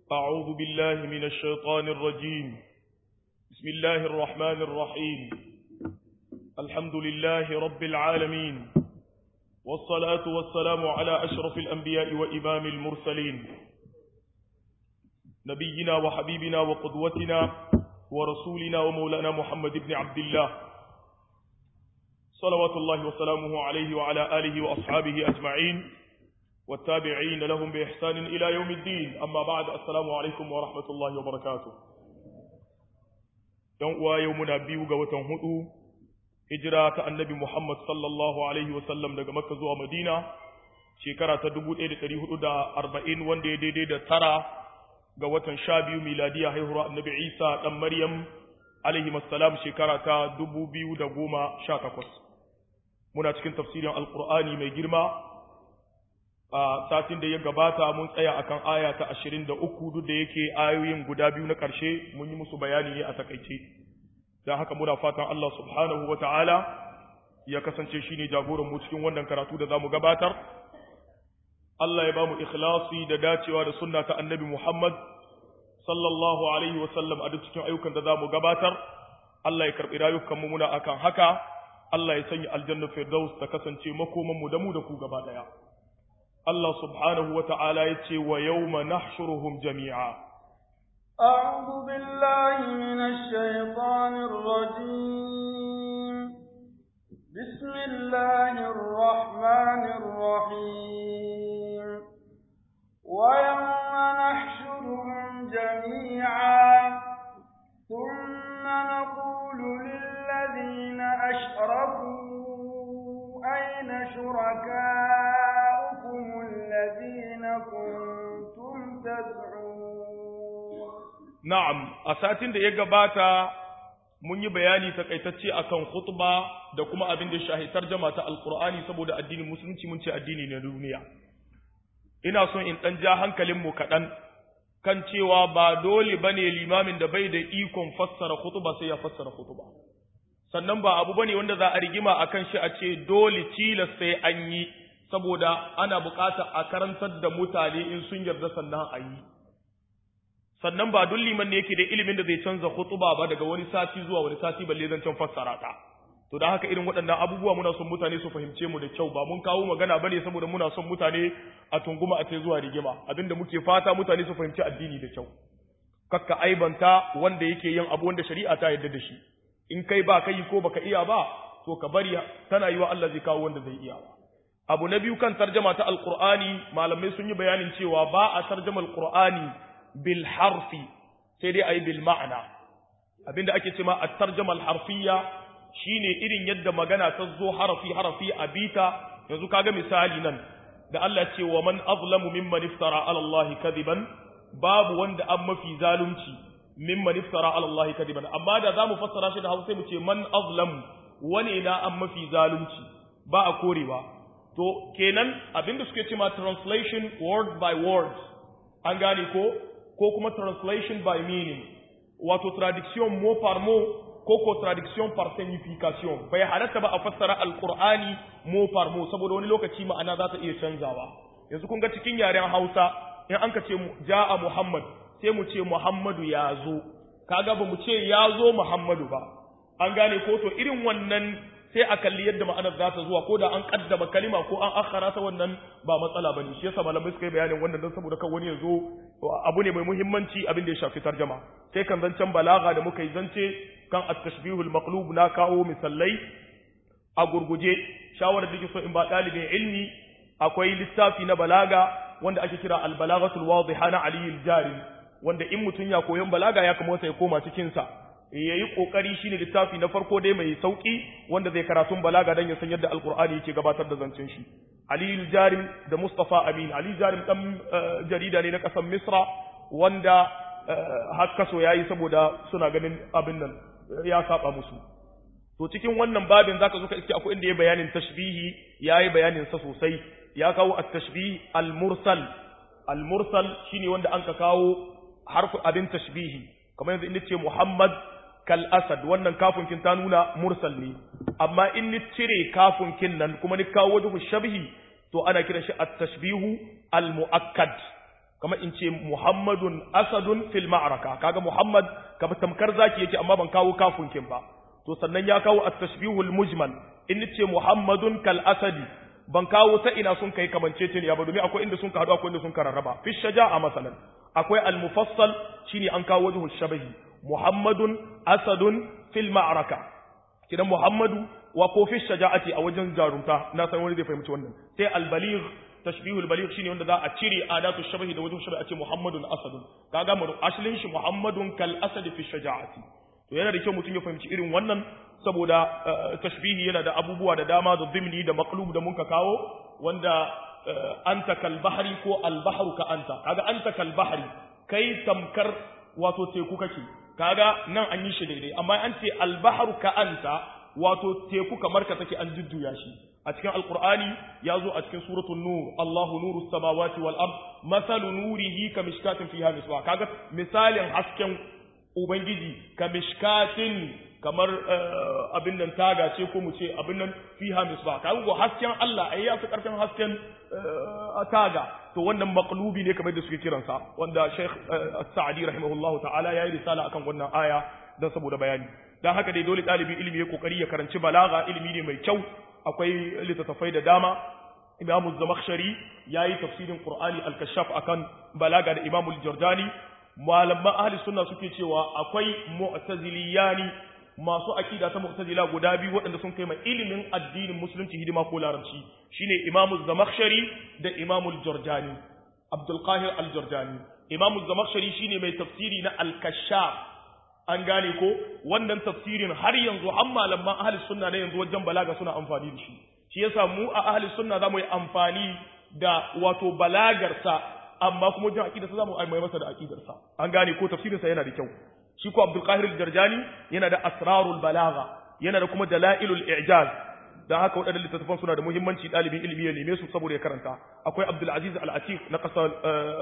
أعوذ بالله من الشيطان الرجيم بسم الله الرحمن الرحيم الحمد لله رب العالمين والصلاة والسلام على أشرف الأنبياء وإمام المرسلين نبينا وحبيبنا وقدوتنا ورسولنا ومولانا محمد بن عبد الله صلوات الله وسلامه عليه وعلى آله وأصحابه أجمعين والتابعين لهم بإحسان إلى يوم الدين أما بعد السلام عليكم ورحمة الله وبركاته يوم يومنا بيوغا وتنهدو هجرة النبي محمد صلى الله عليه وسلم daga Makka zuwa Madina shekara ta 1440 wanda ya daidai da tara ga watan 12 miladiya haihuwar Annabi Isa dan Maryam alaihi assalam shekara ta 2018 muna cikin tafsirin alqur'ani mai girma a satin da ya gabata mun tsaya akan aya ta 23 duk da yake ayoyin guda biyu na ƙarshe mun yi musu bayani ne a takaice dan haka muna fatan Allah subhanahu wataala ya kasance shine jagoran mu cikin wannan karatu da zamu gabatar Allah ya bamu ikhlasi da dacewa da sunna ta Annabi Muhammad sallallahu alaihi wasallam a duk cikin ayyukan da zamu gabatar Allah ya karbi rayukan mu muna akan haka Allah ya sanya aljanna firdaus ta kasance makoman mu da mu da ku gaba daya Allah subhanahu wa ta'ala ya ce wa yau ma nahshuruhum jami'a. أعوذ بالله من الشيطان الرجيم بسم الله الرحمن الرحيم ويوم نحشرهم جميعا ثم نقول للذين أشركوا أين شركاء الذين كنتم تدعون نعم أساتين da ya gabata mun yi bayani takaitacce akan khutba da kuma abin da shahi tarjama ta alqur'ani saboda addinin musulunci mun ce addini ne duniya ina son in dan ja hankalin mu kadan kan cewa ba dole bane limamin da bai da ikon fassara khutba sai ya fassara khutba sannan ba abu bane wanda za a rigima akan shi a ce dole tilas sai an yi saboda ana bukata a karantar da mutane in sun yarda sannan a yi sannan ba duk liman ne yake da ilimin da zai canza khutuba ba daga wani sati zuwa wani sati balle zan can fassara ta to da haka irin waɗannan abubuwa muna son mutane su fahimce mu da kyau ba mun kawo magana bane saboda muna son mutane a tunguma a tai zuwa rigima abinda muke fata mutane su fahimci addini da kyau kakka aibanta wanda yake yin abu wanda shari'a ta yarda da shi in kai ba kai ko baka iya ba to ka bari tana yi wa Allah zai kawo wanda zai iya ba abu na biyu kan tarjama ta alqur'ani malamai sun yi bayanin cewa ba a tarjama alqur'ani bil harfi sai dai ayi bil ma'ana abinda ake cewa at-tarjama al-harfiyya shine irin yadda magana ta zo harafi harafi a bita yanzu kaga misali nan da Allah ce wa man azlamu mimman iftara ala Allah kadiban babu wanda an mafi zalunci mimman iftara ala Allah kadiban amma da zamu fassara shi da Hausa mu ce man azlamu wane na an mafi zalunci ba a korewa to kenan abinda suke cewa translation word by word an gane ko ko kuma translation by meaning wato traduction mot par mot ko ko traduction par signification bai halatta ba a fassara alqur'ani mot par mot saboda wani lokaci ma'ana za ta iya canzawa yanzu kun ga cikin yaren Hausa in an ka ce ja'a Muhammad sai mu ce Muhammadu ya zo kaga ba mu ce ya zo Muhammadu ba an gane ko to irin wannan sai a kalli yadda ma'anar za ta zuwa ko da an kaddama kalima ko an akhara ta wannan ba matsala bane shi yasa malamai suka yi bayanin wannan don saboda kan wani ya zo abu ne mai muhimmanci abin da ya shafi tarjama sai kan zancen balaga da muka yi zance kan at-tashbihul maqlub na kawo misallai a gurguje shawarar da ke so in ba dalibin ilmi akwai littafi na balaga wanda ake kira al-balaghatul wadiha na Ali al-Jari wanda in mutun ya koyon balaga ya kamata ya koma cikin sa ya yi ƙoƙari shi ne littafi na farko dai mai sauƙi wanda zai karatun balaga don ya san yadda alƙur'ani yake gabatar da zancen shi aliyu jarim da mustapha amin aliyu jarim ɗan jarida ne na ƙasar misra wanda har kaso ya yi saboda suna ganin abin nan ya saba musu to cikin wannan babin zaka zo ka iske akwai inda ya bayanin tashbihi ya yi bayanin sa sosai ya kawo at-tashbih al-mursal al-mursal shine wanda an ka kawo harfu abin tashbihi kamar yanzu in ce muhammad kal asad wannan kafin kin ta nuna mursal ne amma in ni cire kafin kin nan kuma ni kawo wajhu shabhi to ana kiran shi at-tashbihu al-muakkad kama in ce muhammadun asadun fil ma'araka kaga muhammad kama tamkar zaki yake amma ban kawo kafin kin ba to sannan ya kawo at-tashbihul mujmal in ce muhammadun kal asadi ban kawo ta ina sun kai kamanceceniya ba domin akwai inda sun ka hadu akwai inda sun ka rarraba fi shaja'a masalan akwai al-mufassal shine an kawo wajhu shabahi muhammadun asadun fil ma'araka kidan muhammadu wa ko fi shaja'ati a wajen jarumta na san wani zai fahimci wannan sai al-baligh tashbihul baligh shine wanda za a cire adatu shabahi da wajhu shabahi a ce muhammadun asadun kaga mu aslin shi muhammadun kal asad fi shaja'ati to yana da kyau mutum ya fahimci irin wannan saboda tashbihi yana da abubuwa da dama da zimni da maqlub da muka kawo wanda anta kal bahri ko al bahru ka anta kaga anta kal bahri kai tamkar wato teku kake kaga nan an yi shi daidai amma an ce al bahru ka anta wato teku kamar ka take an jujjuya shi a cikin alqur'ani ya zo a cikin suratul nur Allahu nurus samawati wal ard masalu nurihi ka mishkatin fiha misbah kaga misalin hasken ubangiji ka mishkatin kamar abin nan taga ce ko mu ce abin nan fiha misbah kaga go hasken Allah ai ya fi karfin hasken taga to wannan maqlubi ne kamar da suke kiransa wanda Sheikh As-Sa'di rahimahullahu ta'ala yayi risala akan wannan aya dan saboda bayani dan haka dai dole ɗalibi ilimi ya kokari ya karanci balaga ilimi ne mai kyau akwai littattafai da dama Imam Az-Zamakhshari yayi tafsirin Qur'ani al-Kashaf akan balaga da Imam Al-Jordani malaman ahli sunna suke cewa akwai mu'taziliyani masu akida ta mu'tazila guda biyu waɗanda sun kai mai ilimin addinin musulunci hidima ko larabci shine Imam Az-Zamakhshari da Imam Al-Jordani Abdul Qahir Al-Jordani Imam Az-Zamakhshari shine mai tafsiri na Al-Kashaf an gane ko wannan tafsirin har yanzu an malaman ahli sunna ne yanzu wajen balaga suna amfani da shi shi yasa mu a ahli sunna zamu yi amfani da wato balagarsa amma kuma wajen aqidarsa zamu mai masa da aqidarsa an gane ko tafsirinsa yana da kyau shi ko Abdul Qahir al-Jarjani yana da asrarul balagha yana da kuma dalailul i'jaz dan haka waɗannan littattafan suna da muhimmanci ɗalibin ilimi ya neme su saboda ya karanta akwai Abdul Aziz al-Atiq na ƙasar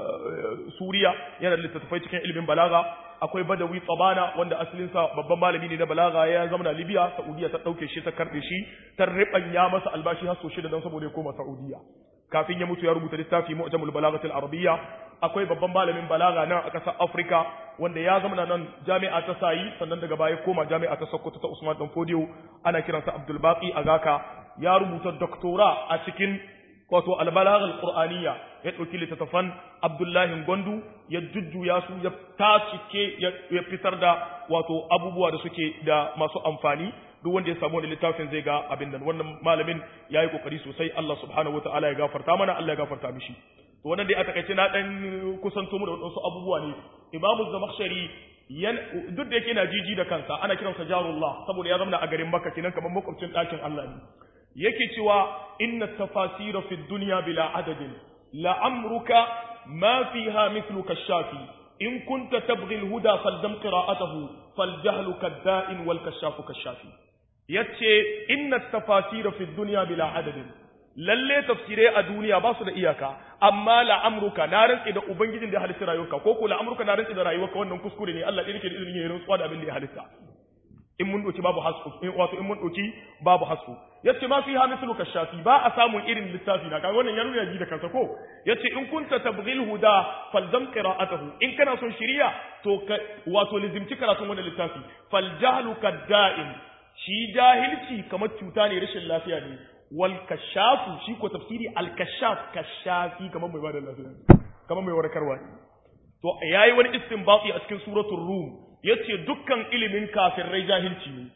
Suriya yana da littattafai cikin ilimin balaga akwai Badawi Tsabana wanda asalinsa babban malami ne na balaga ya zama na Libya Saudiya ta ɗauke shi ta karɓe shi ta riɓanya masa albashi har so shida don saboda ya koma Saudiya kafin ya mutu ya rubuta littafi Mu'jamul Balagatil Arabiyya akwai babban malamin balaga nan a ƙasar Afrika wanda ya zama nan jami'a ta Sayi sannan daga baya koma jami'a ta Sokoto ta Usman Dan Fodiyo ana kiransa Abdul Baqi Agaka ya rubuta doktora a cikin wato albalagh alqur'aniyya ya dauki littattafan Abdullahi Gondu ya jujjuya su ya tacike ya fitar da wato abubuwa da suke da masu amfani duk wanda ya samu wani littafin zai ga abin nan wannan malamin yayi kokari sosai Allah subhanahu wataala ya gafarta mana Allah ya gafarta mishi to wannan dai a takaice na dan kusanto mu da wasu abubuwa ne Imam Zamakhshari duk da yake na jiji da kansa ana kiransa jarullah saboda ya zama a garin Makka kenan kamar makwabcin ɗakin Allah ne yake cewa inna tafasira fi dunya bila adadin la amruka ma fiha mithluka shafi in kunta tabghi al-huda faldam qira'atahu faljahlu kadda'in wal kashafu kashafi yace inna tafasira fi dunya bila adadin lalle tafsirai a duniya ba su da iyaka amma la amruka na rantsi da ubangijin da ya halitta rayuwarka ko ko la amruka na rantsi da rayuwarka wannan kuskure ne Allah yake da izinin ya rantsuwa da abin da ya halitta in mun doki babu hasku in wato in mun doki babu hasku yace ma fi hamislu kashafi ba a samun irin littafi na kaga wannan ya nuna ji da kansa ko yace in kunta tabghil huda falzam qira'atahu in kana son shiriya to wato lizimci karatun wannan littafi fal jahlu kadda'in shi jahilci kamar cuta ne rashin lafiya ne wal kashafu shi ko tafsiri al kashaf kashafi kamar mai bada lafiya kamar mai warkarwa to yayi wani istinbati a cikin suratul rum yace dukkan ilimin kafirai jahilci ne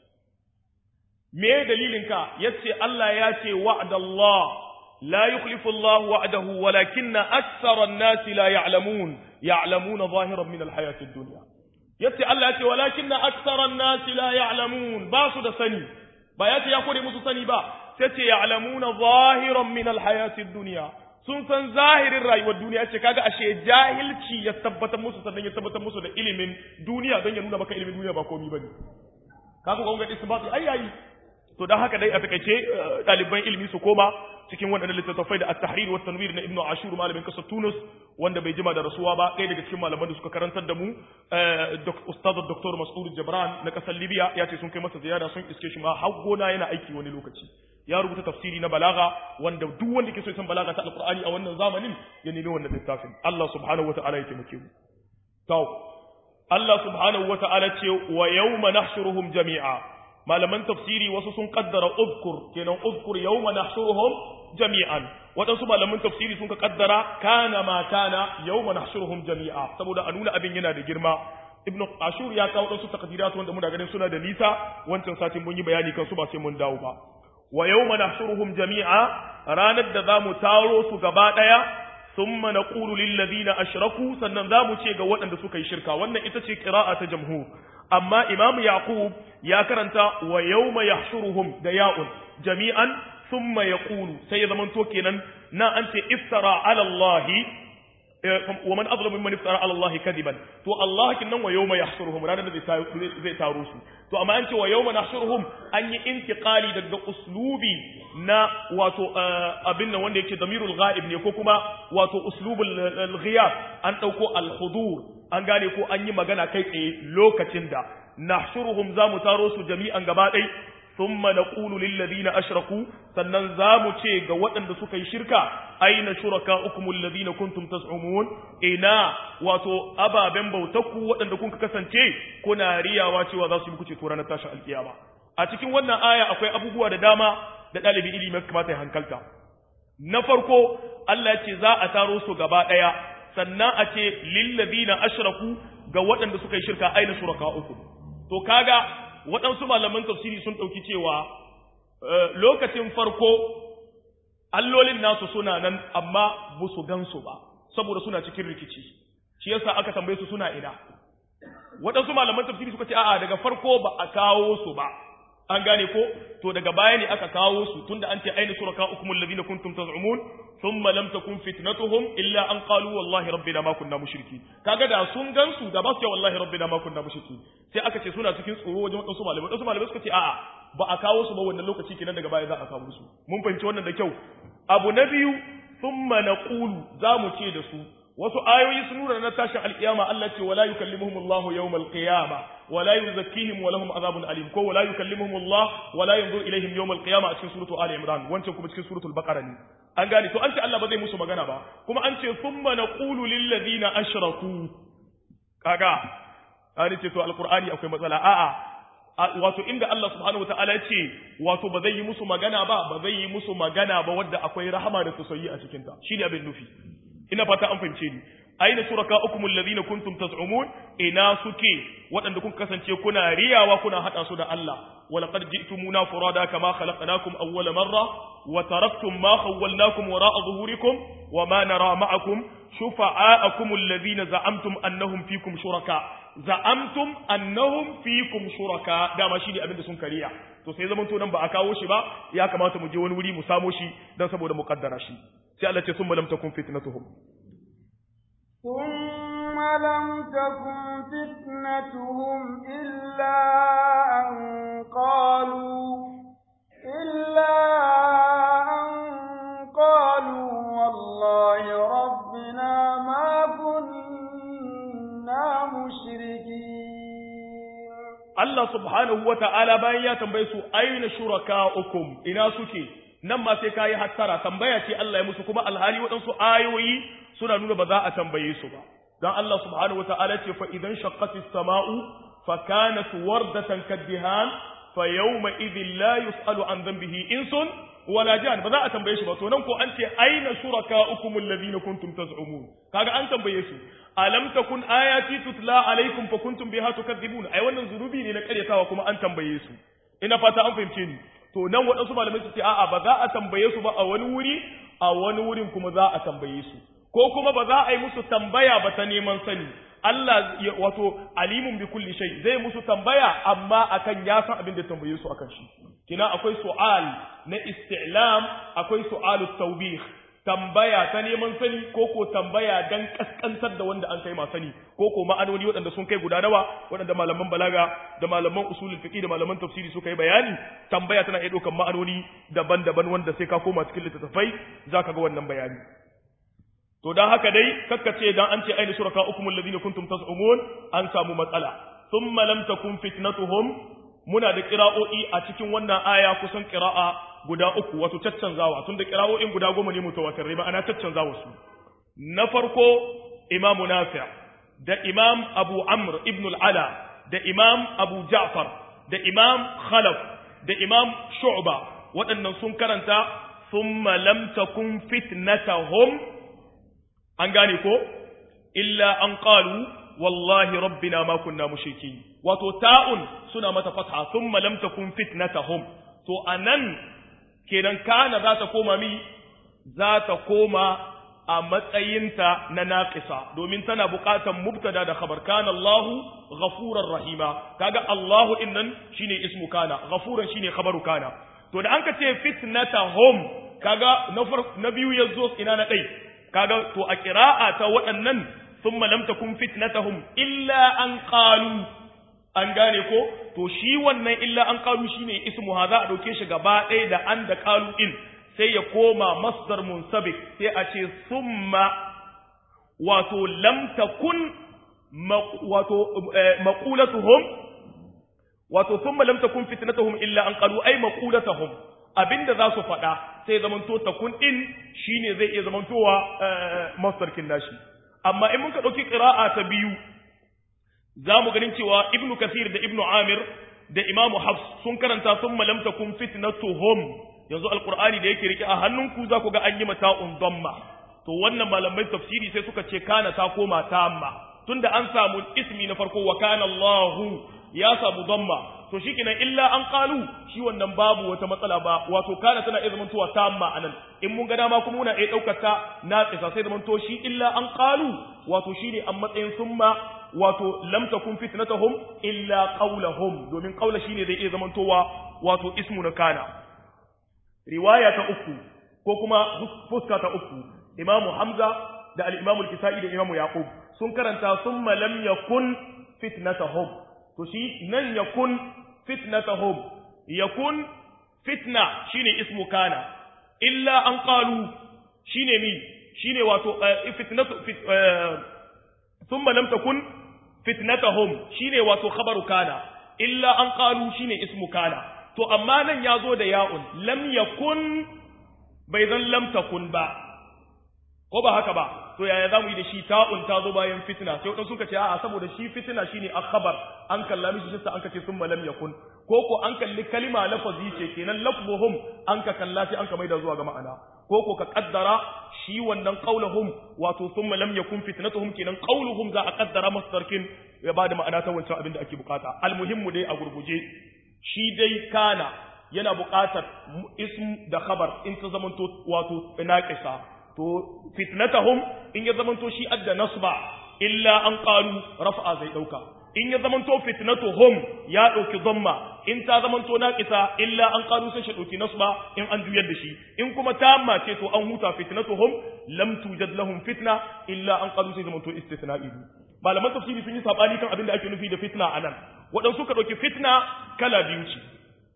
me dalilin ka yace Allah ya ce wa'dallah la yukhlifu Allah wa'dahu walakinna aktsara an-nasi la ya'lamun ya'lamuna zahiran min al-hayati ad-dunya yace Allah ya ce walakinna aktsara an-nasi la ya'lamun ba su da sani ba yace ya kore musu sani ba sai ce ya'lamuna zahiran min al-hayati ad-dunya sun san zahirin rayuwar duniya ce kaga ashe jahilci ya tabbatar musu sannan ya tabbatar musu da ilimin duniya don ya nuna maka ilimin duniya ba komai bane kaga kun ga isbati ai yayi to dan haka dai a takaice ɗaliban ilimi su koma cikin waɗannan littattafai da at-tahrir wa tanwir na ibnu ashur malamin kasar tunus wanda bai jima da rasuwa ba ɗaya daga cikin malaman da suka karantar da mu ustaz dr mas'ud jabran na kasar libya ya ce sun kai masa ziyara sun iske shi ma har gona yana aiki wani lokaci ya rubuta tafsiri na balaga wanda duk wanda ke so ya san balaga ta alqur'ani a wannan zamanin ya nemi wannan littafin Allah subhanahu wataala ya taimake mu to Allah subhanahu wataala ce wa yawma nahshuruhum jami'a malaman tafsiri wasu sun kaddara uzkur kenan uzkur yawma nahshuruhum jami'an waɗansu malaman tafsiri sun ka kaddara kana ma kana yawma nahshuruhum jami'a saboda a nuna abin yana da girma ibnu ashur ya kawo wasu takdirat wanda muna ganin suna da nisa wancan satin mun yi bayani kan su ba sai mun dawo ba wa yawma nahshuruhum jami'a ranar da zamu taro su gaba daya thumma naqulu lil ladina ashraku sannan zamu ce ga waɗanda suka yi shirka wannan ita ce qira'a ta jamhur amma imamu yaqub ya karanta wa yawma yahshuruhum da ya'un jami'an thumma yaqulu sai ya zamanto kenan na an ce iftara ala allahi wa man azlamu mimman iftara ala allahi kadiban to allah kinnan wa yawma yahshuruhum ranar da zai taro su to amma an ce wa yawma nahshuruhum an yi intiqali daga uslubi na wato abin nan wanda yake damirul ghaib ne ko kuma wato uslubul ghiyab an dauko al hudur an gane ko an yi magana kai tsaye lokacin da nahshuruhum zamu taro su jami'an gaba ɗaya thumma naqulu lil ladina ashraku sannan zamu ce ga waɗanda suka yi shirka aina shurakaukum alladhina kuntum tas'umun ina wato ababen bautakku waɗanda kun kasance kuna riyawa cewa za su yi muku ceto ranar tashin alkiyama a cikin wannan aya akwai abubuwa da dama da ɗalibi ilimi kamata ya hankalta na farko Allah ce za a taro su gaba ɗaya sannan a ce lil ladina ashraku ga waɗanda suka yi shirka aina shurakaukum to kaga waɗansu malaman tafsiri sun ɗauki cewa lokacin farko allolin nasu suna nan amma ba su gansu ba saboda suna cikin rikici shi yasa aka tambaye su suna ina waɗansu malaman tafsiri suka ce a'a daga farko ba a kawo su ba an gane ko to daga baya ne aka kawo su tunda an ce aina suraka ukumul ladina kuntum taz'umun thumma lam takun fitnatuhum illa an qalu wallahi rabbina ma kunna mushriki kaga da sun gansu da ba su ce wallahi rabbina ma kunna mushriki sai aka ce suna cikin tsoro wajen wadansu malamai wadansu malamai suka ce a'a ba a kawo su ba wannan lokaci kenan daga baya za a kawo su mun fahimci wannan da kyau abu na biyu thumma naqulu za mu ce da su wasu ayoyi sun nuna na tashin alkiyama Allah ce wala yukallimuhum Allahu yawmal qiyama wala yuzakkihim wa lahum azabun alim ko wala yukallimuhum Allah wala yanzur ilaihim yawmal qiyama a cikin suratul ali imran wancan kuma cikin suratul baqara ne an gane to an ce Allah ba zai musu magana ba kuma an ce thumma naqulu lil ladina ashraku kaga an ce to alqur'ani akwai matsala a'a wato inda Allah subhanahu wataala ce wato ba zai yi musu magana ba ba zai yi musu magana ba wadda akwai rahama da tausayi a cikin ta shine abin nufi ina fata an fahimce ni aina shurakaukum alladhina kuntum taz'umun ina suke waɗanda kun kasance kuna riyawa kuna hada su da Allah ولقد جئتمونا فرادا كما خلقناكم أول مرة وتركتم ما خولناكم وراء ظهوركم وما نرى معكم شفعاءكم الذين زعمتم أنهم فيكم شركاء زعمتم أنهم فيكم شركاء da ma shine abin da sun kariya to sai zaman to nan ba a kawo shi ba ya kamata mu je wani wuri mu samo shi dan saboda mu kaddara shi sai Allah ce summa lam takun fitnatuhum ثم لم تكن فتنتهم إلا أن قالوا إلا أن قالوا والله ربنا ما كنا مشركين Allah subhanahu wa ta'ala bayan ya tambaye su aina shuraka'ukum ina suke nan ma sai kayi hattara tambaya ce Allah ya musu kuma alhali waɗansu ayoyi suna nuna ba za a tambaye su ba dan Allah subhanahu wa ta'ala ce fa idan shaqqatis sama'u fa kanat wardatan kaddihan fa yawma idhin la yus'alu an dhanbihi insun wala jan ba za a tambaye shi ba to nan ko an ce aina shuraka'ukum alladhina kuntum taz'umun kaga an tambaye su alam takun ayati tutla alaikum fa kuntum biha tukadzibun ai wannan zunubi ne na karyatawa kuma an tambaye su ina fata an fahimce ni to nan waɗansu malamai su ce a'a ba za a tambaye su ba a wani wuri a wani wurin kuma za a tambaye su ko kuma ba za a yi musu tambaya ba ta neman sani Allah wato alimun bi kulli shay zai musu tambaya amma akan ya san abin da tambaye su akan shi kina akwai su'al na isti'lam akwai su'alu tawbih tambaya ta neman sani ko ko tambaya dan kaskantar da wanda an kai ma sani ko ko ma'anoni waɗanda sun kai guda nawa waɗanda malaman balaga da malaman usulul fiqh da malaman tafsiri suka yi bayani tambaya tana iya ɗaukar ma'anoni daban-daban wanda sai ka koma cikin littattafai zaka ga wannan bayani to dan haka dai kakkace dan an ce aina shuraka ukum alladhina kuntum tas'umun an samu matsala thumma lam takun fitnatuhum muna da qira'o'i a cikin wannan aya kusan qira'a guda uku wato caccanzawa tunda qira'o'in guda goma ne mutawatirai ba ana caccanzawa su na farko imam nafi' da imam abu amr ibn al-ala da imam abu ja'far da imam khalaf da imam shu'ba waɗannan sun karanta thumma lam takun fitnatahum an gane ko illa an qalu wallahi rabbina ma kunna mushriki wato ta'un suna mata fatha thumma lam takun fitnatahum to anan kenan kana za ta koma mi za ta koma a matsayinta na naqisa domin tana buƙatar mubtada da khabar kana Allahu ghafurar rahima kaga Allahu innan shine ismu kana ghafuran shine khabaru kana to da anka ce fitnatahum kaga na na biyu yazo ina na dai kaga to a qira'a ta waɗannan thumma lam takun fitnatahum illa an qalu an gane ko to shi wannan illa an qalu shine ismu ha za a dauke shi gaba ɗaya da an da qalu in sai ya koma masdar munsabik sai a ce thumma wato lam takun wato maqulatuhum wato thumma lam takun fitnatuhum illa an qalu ay maqulatuhum abinda za su faɗa sai zamanto takun din shine zai iya zamantowa masdar kin nashi amma in muka dauki qira'a ta biyu za mu ganin cewa ibnu kasir da ibnu amir da imamu hafs sun karanta thumma lam takun fitnatuhum yanzu alqur'ani da yake rike a hannunku za ku ga an yi mata damma to wannan malamai tafsiri sai suka ce kana ta koma tamma tunda an samu ismi na farko wa kana Allahu ya samu damma to shikenan illa an qalu shi wannan babu wata matsala ba wato kana tana iya zamantowa tamma anan in mun ga dama kuma muna iya daukar ta naqisa sai zamanto shi illa an qalu wato shine an matsayin summa wato lam takun fitnatuhum illa qawluhum domin qawla shine zai iya zamantowa wato ismu na kana riwaya ta uku ko kuma fuska ta uku imamu hamza da al-imamu al-kisai da imamu yaqub sun karanta summa lam yakun fitnatuhum to shi nan yakun fitnatuhum yakun fitna shine ismu kana illa an qalu shine mi shine wato fitnatu thumma lam takun fitnatuhum shine wato khabaru kana illa an qalu shine ismu kana to amma nan ya zo da ya'un lam yakun bai zan lam takun ba ko ba haka ba to yaya zamu yi da shi ta'un ta zo bayan fitna sai wadansu suka ce a'a saboda shi fitna shine akhbar an kalla mishi shi an kace summa lam yakun ko ko an kalli kalima lafazi ce kenan lafzuhum an ka kalla sai an ka maida zuwa ga ma'ana ko ko ka kaddara shi wannan qauluhum wato summa lam yakun fitnatuhum kenan qauluhum za a kaddara masdarkin ya bada ma'ana ta wancan abin da ake bukata almuhimmu dai a gurguje shi dai kana yana buƙatar ism da khabar in ta zamanto wato naqisa to fitnatahum in ya zamanto shi adda nasba illa an qalu raf'a zai dauka in ya zamanto fitnatuhum ya dauki dhamma in ta zamanto naqisa illa an qalu sai shi dauki nasba in an juyar da shi in kuma tamma ce to an huta fitnatuhum lam tujad lahum fitna illa an qalu sai zamanto istithna'i malaman tafsiri sun yi sabani kan abin da ake nufi da fitna anan waɗansu ka ɗauki fitna kala biyu ce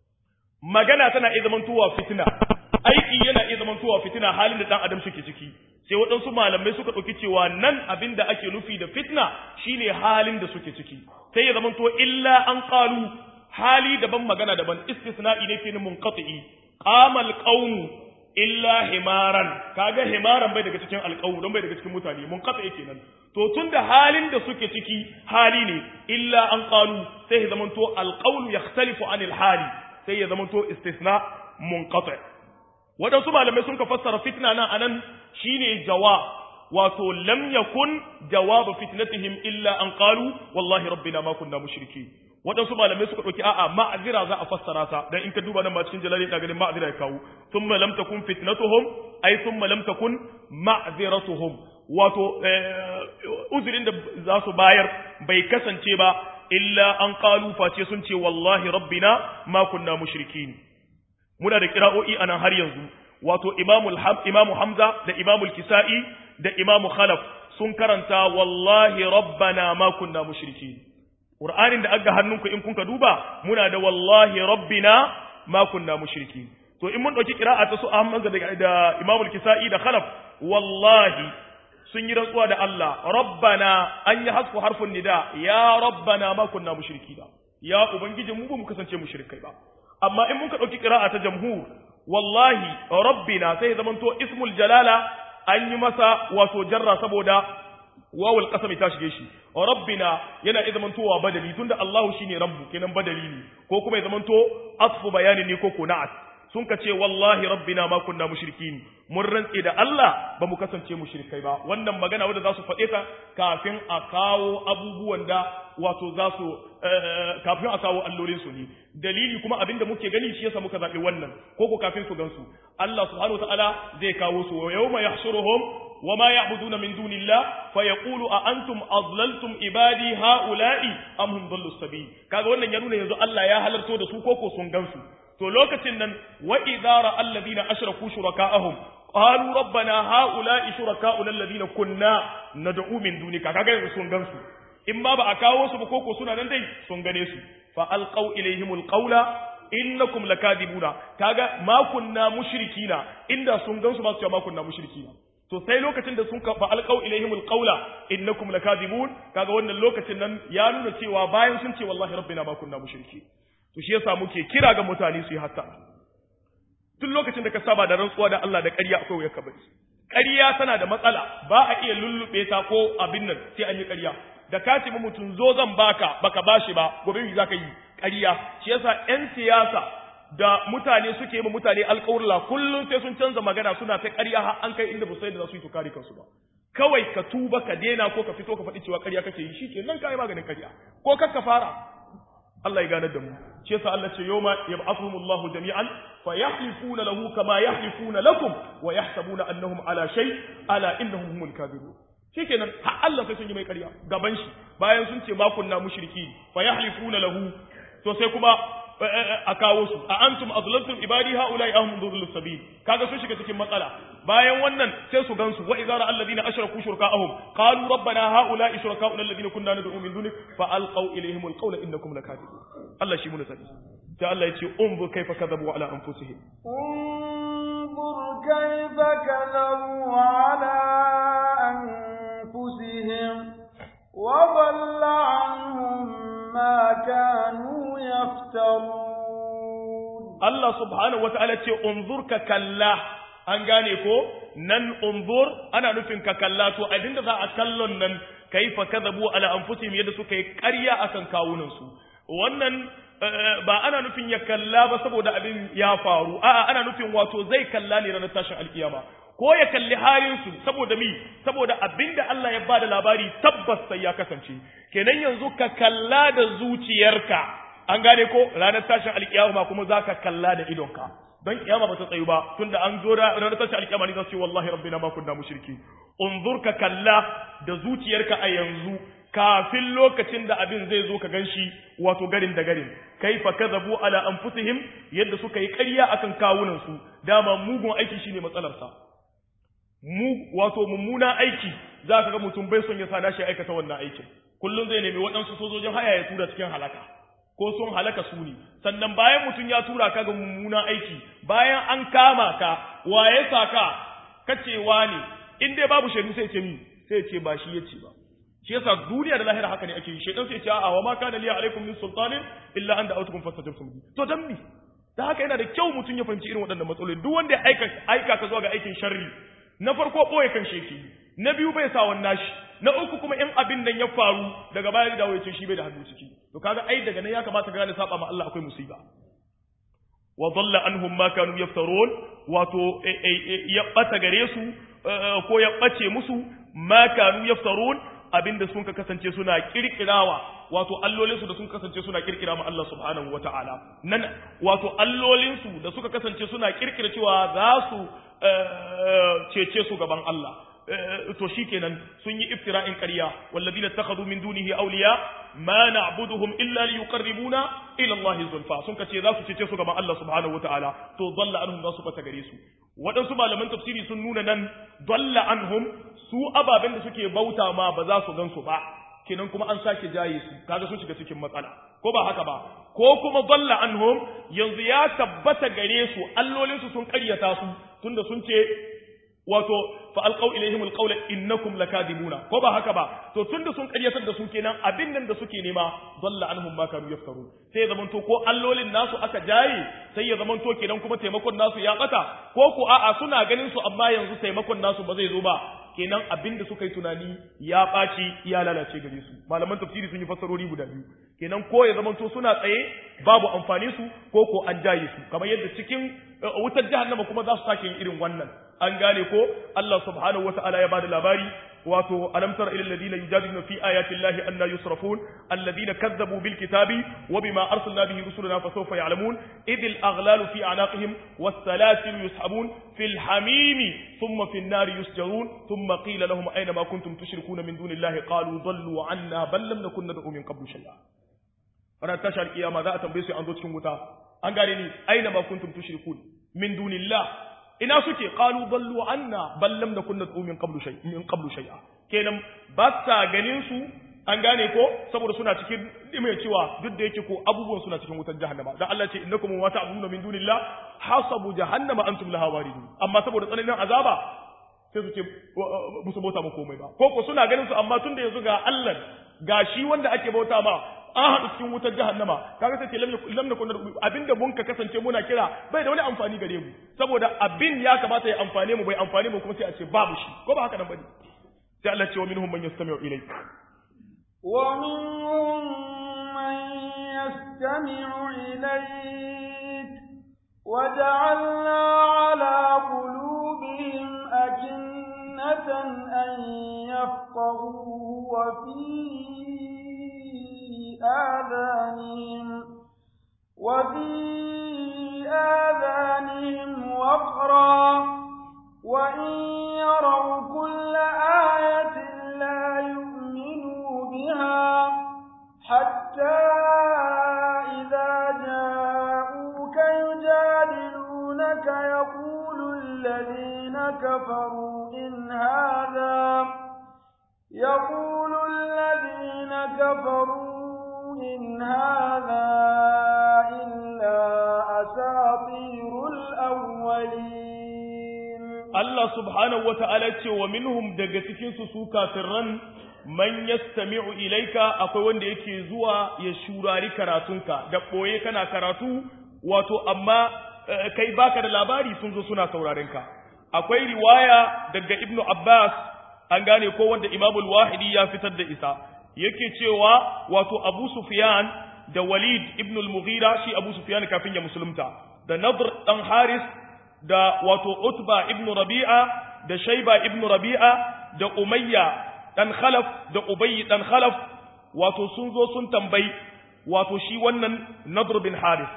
magana tana iya zamantowa fitina aiki yana iya zamantowa fitina halin da ɗan adam suke ciki sai waɗansu malamai suka ɗauki cewa nan abin da ake nufi da fitna shine halin da suke ciki sai ya zamanto illa an qalu hali daban magana daban istisna'i ne fi munqati qamal qawm illa himaran kaga himaran bai daga cikin alqawm don bai daga cikin mutane munqati kenan to tunda halin da suke ciki hali ne illa an qalu sai ya zamanto alqawlu yakhtalifu anil hali sai ya zamanto istisna munqati wadansu malamai sun ka fassara fitna nan anan shine jawab wato lam yakun jawabu fitnatihim illa an qalu wallahi rabbina ma kunna mushriki wadansu malamai suka dauki a'a ma'azira za a fassara ta dan in ka duba nan ma cikin jalali da ganin ma'azira ya kawo thumma lam takun fitnatuhum ay thumma lam takun ma'ziratuhum wato uzurin da za su bayar bai kasance ba illa an qalu face sun ce wallahi rabbina ma kunna mushrikin muna da kira'o'i anan har yanzu wato imamul imamu hamza da imamul kisa'i da imamu khalaf sun karanta wallahi rabbana ma kunna mushrikin qur'anin da aga hannunku in kunka duba muna da wallahi rabbina ma kunna mushrikin to in mun dauki qira'a ta su hamza da, da imamul kisa'i da khalaf wallahi sun yi rantsuwa da Allah rabbana an yi hasfu harfin nida ya rabbana ma kunna mushriki ba ya ubangiji mu ba mu kasance mushrikai ba amma in muka dauki qira'a ta jamhur wallahi rabbina sai zamanto ismul jalala an yi masa wato jarra saboda wawul qasami ta shige shi rabbina yana iya zamantowa badali tunda Allahu shine rabbu kenan badali ne ko kuma ya zamanto asfu bayani ne ko kuna'at sun ka ce wallahi rabbina ma kunna mushrikin mun rantse da Allah ba mu kasance mushrikai ba wannan magana wanda za su faɗe ta kafin a kawo abubuwan da wato za su kafin a kawo allolin su ne dalili kuma abinda muke gani shi yasa muka zaɓi wannan ko ko kafin su gansu Allah subhanahu wataala zai kawo su wa yawma yahshuruhum وما يعبدون من دون الله فيقول أأنتم أضللتم عبادي هؤلاء أم هم ضلوا السبيل kaga wannan ya nuna yanzu Allah ya halarto da su koko sun gansu to lokacin nan wa idza ra alladhina ashraku shuraka'ahum qalu rabbana ha'ula'i shuraka'una alladhina kunna nad'u min dunika kaga yanzu sun gansu in ba ba a kawo su ba koko suna nan dai sun gane su fa alqaw ilayhimul qawla innakum lakadibuna kaga ma kunna mushrikina inda sun gansu ba su ce ma kunna mushrikina to sai lokacin da sun fa alqaw ilaihimul qawla innakum lakadibun kaga wannan lokacin nan ya nuna cewa bayan sun ce wallahi rabbina ma kunna mushriki to shi yasa muke kira ga mutane su yi hatta tun lokacin da ka saba da rantsuwa da Allah da ƙarya akwai wuyar kabari ƙarya tana da matsala ba a iya lullube ta ko abin nan sai an yi ƙarya da ka ce mutum zo zan baka baka bashi ba gobe me zaka yi ƙarya shi yasa ƴan siyasa da mutane suke yi mutane alƙawurla kullum sai sun canza magana suna ta ƙarya har an kai inda ba sai da za su yi to kare kansu ba kawai ka tuba ka dena ko ka fito ka faɗi cewa ƙarya kake yi shike nan kai maganin ƙarya ko kar ka fara Allah ya ganar da mu shi yasa Allah ce yawma yab'athuhumullahu jami'an fa yahlifuna lahu kama yahlifuna lakum wa yahsabuna annahum ala shay ala innahum humul kadhibun shikenan har Allah sai sun yi mai ƙarya gaban shi bayan sun ce ma kunna mushriki fa yahlifuna lahu to sai kuma a kawo su a antum azlaltum ibadi haula'i ahum dhurrul sabil kaga sun shiga cikin matsala bayan wannan sai su gansu wa idza ra'al ladina ashraku shurakaahum qalu rabbana haula'i shurakaa'una alladhina kunna nad'u min dunik fa alqaw ilayhim alqawla innakum lakadibun Allah shi mun sani sai Allah yace unzur kayfa kadhabu ala anfusihim انظر كيف كذبوا على أنفسهم وضل عنهم ما كانوا يفترون Allah subhanahu wa ta'ala ce, Unzur ka kalla, an gane ko, nan unzur ana nufin ka kalla, to abinda za a kallon nan, ka yi fakazabu ala anfusihim yadda suka yi ƙarya akan kawunansu. Wannan ba ana nufin ya kalla ba saboda abin ya faru, a'a ana nufin wato zai kalla ne ranar tashin alkiyama. Ko ya kalli halinsu saboda mi, saboda abinda Allah ya bada labari tabbas sai ya kasance. Kenan yanzu ka kalla da zuciyarka, an gane ko ranar tashin alkiyama kuma za ka kalla da idonka don kiyama ba ta tsayu ba tunda an zo ranar tashin alkiyama ne za su ce wallahi rabbina ma kunna mushriki unzur ka kalla da zuciyarka a yanzu kafin lokacin da abin zai zo ka ganshi wato garin da garin kaifa kadhabu ala anfusihim yadda suka yi ƙarya akan kawunan su dama mugun aiki shine matsalar sa mu wato mummuna aiki za ka ga mutum bai son ya sa shi aikata wannan aikin kullum zai nemi waɗansu sojojin haya ya tura cikin halaka ko sun halaka su ne sannan bayan mutum ya tura ka ga mummunan aiki bayan an kama ka waye saka kacewa ne in dai babu shaidu sai ce mi sai ce ba shi yace ba shi yasa duniya da lahira haka ne ake yi shaidan sai ce a'a wa ma kana liya alaikum min sultanin illa an da'awtukum fastajabtum li to dan mi da haka yana da kyau mutum ya fahimci irin waɗannan matsaloli duk wanda ya aika aika ka zuwa ga aikin sharri na farko boye kan sheki na biyu bai sa wannan shi na uku kuma in abin nan ya faru daga baya da ya ce shi bai da hannu ciki to kaga ai daga nan ya kamata ka gane saba ma Allah akwai musiba wa dhalla anhum ma kanu yaftarun wato ya bata gare su ko ya bace musu ma kanu yaftarun abinda sun ka kasance suna kirkirawa wato allolinsu da sun kasance suna kirkira ma Allah subhanahu wata'ala nan wato allolinsu da suka kasance suna kirkira cewa za su cece su gaban Allah to shikenan sun yi iftira'in ƙarya walladina takhadhu min dunihi awliya ma na'buduhum illa liyuqarribuna ila Allah zulfa sun kace za su cece su gaban Allah subhanahu wataala to dalla anhum za su bata gare su waɗansu malaman tafsiri sun nuna nan dalla anhum su ababen da suke bauta ma ba za su gan su ba kenan kuma an sake jaye su kaga sun shiga cikin matsala ko ba haka ba ko kuma dalla anhum yanzu ya tabbata gare su allolin su sun ƙaryata su tunda sun ce wato fa alqaw ilaihim alqawla innakum lakadibuna ko ba haka ba to tunda sun karyatar da su kenan abin nan da suke nema dalla anhum ma kanu yaftaru sai ya zamanto ko allolin nasu aka jaye sai ya zamanto kenan kuma taimakon nasu ya bata ko ko a'a suna ganin su amma yanzu taimakon nasu ba zai zo ba kenan abin da suka yi tunani ya ɓaci ya lalace gare su malaman tafsiri sun yi fassarori guda biyu kenan ko ya zamanto suna tsaye babu amfani su ko ko an jaye su kamar yadda cikin wutar jahannama kuma za su sake yin irin wannan an gane ko Allah subhanahu wata'ala ya bada labari wato alam tara ila alladhina yujadiluna fi ayati llahi anna yusrafun alladhina kazzabu bil kitabi wa bima arsalna bihi rusulana fasawfa ya'lamun idil aghlalu fi a'naqihim was salasil yushabun fil hamimi thumma fin nari yusjarun thumma qila lahum ayna ma kuntum tushrikuna min dunillahi qalu dallu 'anna bal lam nakun nad'u min qablu shay'a ranar tashar kiyama za a tambaye su an zo cikin wuta an gane ni aina ma kuntum tushrikun min dunillah ina suke qalu dallu anna bal lam nakun nad'u min qablu shay min qablu shay'a kenan ba sa ganin su an gane ko saboda suna cikin mai cewa duk da yake ko abubuwan suna cikin wutar jahannama dan Allah ce innakum wa ta'buduna min dunillah hasabu jahannama antum laha waridun amma saboda tsananin azaba sai su ce musu bauta ma komai ba ko ko suna ganin su amma tunda yanzu ga Allah ga shi wanda ake bauta ma an haɗu cikin wutar jahannama kaga sai ce lam nakun abinda mun ka kasance muna kira bai da wani amfani gare mu saboda abin ya kamata ya amfane mu bai amfane mu kuma sai a ce babu shi ko ba haka nan bane sai Allah ce wa minhum man yastami'u ilayk wa minhum man yastami'u ilayk wa ja'alna 'ala qulubihim akinnatan an yafqahu wa fi آذانهم وفي آذانهم وقرا وإن يروا كل آية لا يؤمنوا بها حتى إذا جاءوك يجادلونك يقول الذين كفروا إن هذا يقول الذين كفروا إن هذا إلا أساطير الأولين الله سبحانه وتعالى ومنهم دقتكين سوكا سرا man yastami'u ilaika akwai wanda yake zuwa ya shurari karatunka da boye kana karatu wato amma kai baka da labari sun zo suna sauraren ka akwai riwaya daga ibnu abbas an gane ko wanda imamul wahidi ya fitar da isa yake cewa wato Abu Sufyan da Walid ibn al-Mughira shi Abu Sufyan kafin ya musulunta da Nadr dan Haris da wato Utba ibn Rabi'a da Shayba ibn Rabi'a da Umayya dan Khalaf da Ubay dan Khalaf wato sun zo sun tambayi wato shi wannan Nadr bin Haris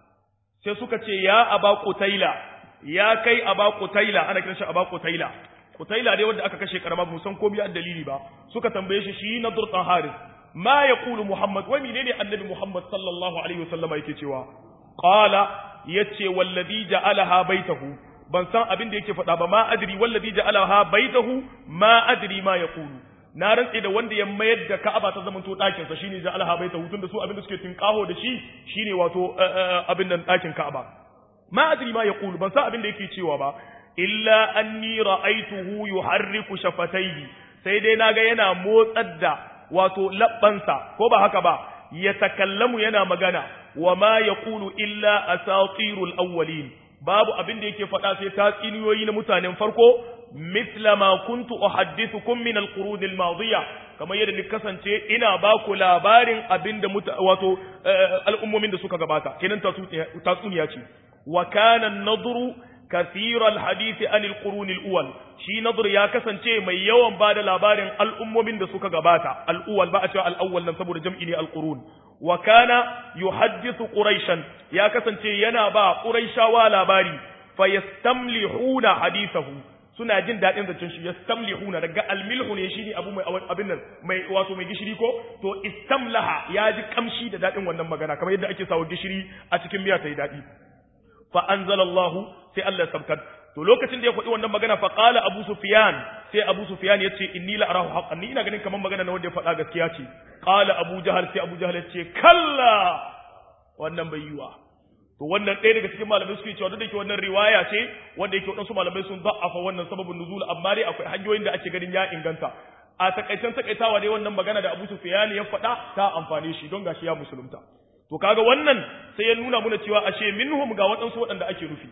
sai suka ce ya Aba Qutaila ya kai Aba Qutaila ana kiran shi Aba Qutaila Kutaila dai wanda aka kashe karama ba san ko biya dalili ba suka tambaye shi shi na durtan Haris ma yaqulu Muhammad wai menene annabi Muhammad sallallahu alaihi wasallama yake cewa qala yace wallazi ja'alaha baitahu ban san abin da yake faɗa ba ma adri wallazi ja'alaha baitahu ma adri ma yaqulu na rantse da wanda ya mayar da Ka'aba ta zamanto ɗakin sa shine ja'alaha baitahu tunda su abin da suke tinkaho da shi shine wato abin nan ɗakin Ka'aba ma adri ma yaqulu ban san abin da yake cewa ba illa anni ra'aituhu yuharriku shafatayhi sai dai naga yana motsar da wato labbansa ko ba haka ba ya takallamu yana magana wa ma yaqulu illa asatirul awwalin babu abin da yake faɗa sai tatsiniyoyi na mutanen farko mithla ma kuntu uhaddithukum min alqurun almadiya kamar yadda ni kasance ina ba ku labarin abin da wato al'ummomin da suka gabata kenan tatsuniya ce wa kana an-nadru كثير الحديث عن القرون الأول شي نظر يا كسانچه mai yawan bada labarin al'ummomin da suka gabata al'uwal ba a cewa al'awwal nan saboda jam'i ne al-qurun wa kana yuhaddithu quraishan ya kasance yana ba quraishawa labari fayastamlihuna hadithahu suna jin dadin zancen shi yastamlihuna daga almilhu ne shine abu mai abin nan mai wato mai gishiri ko to istamlaha ya ji kamshi da dadin wannan magana kamar yadda ake sawa gishiri a cikin miya ta yi dadi fa anzalallahu sai Allah ya sabkar to lokacin da ya faɗi wannan magana fa qala abu sufyan sai abu sufyan yace inni la arahu haqqan ni ina ganin kaman magana na wanda ya faɗa gaskiya ce qala abu jahal sai abu jahal yace kalla wannan bai yiwa to wannan ɗaya daga cikin malamai suke cewa duk da ke wannan riwaya ce wanda yake waɗansu malamai sun za'afa wannan sababin nuzul amma dai akwai hanyoyin da ake ganin ya inganta a takaicen takaitawa dai wannan magana da Abu Sufyan ya faɗa ta amfane shi don gashi ya musulunta to kaga wannan sai ya nuna muna cewa ashe minhum ga waɗansu waɗanda ake nufi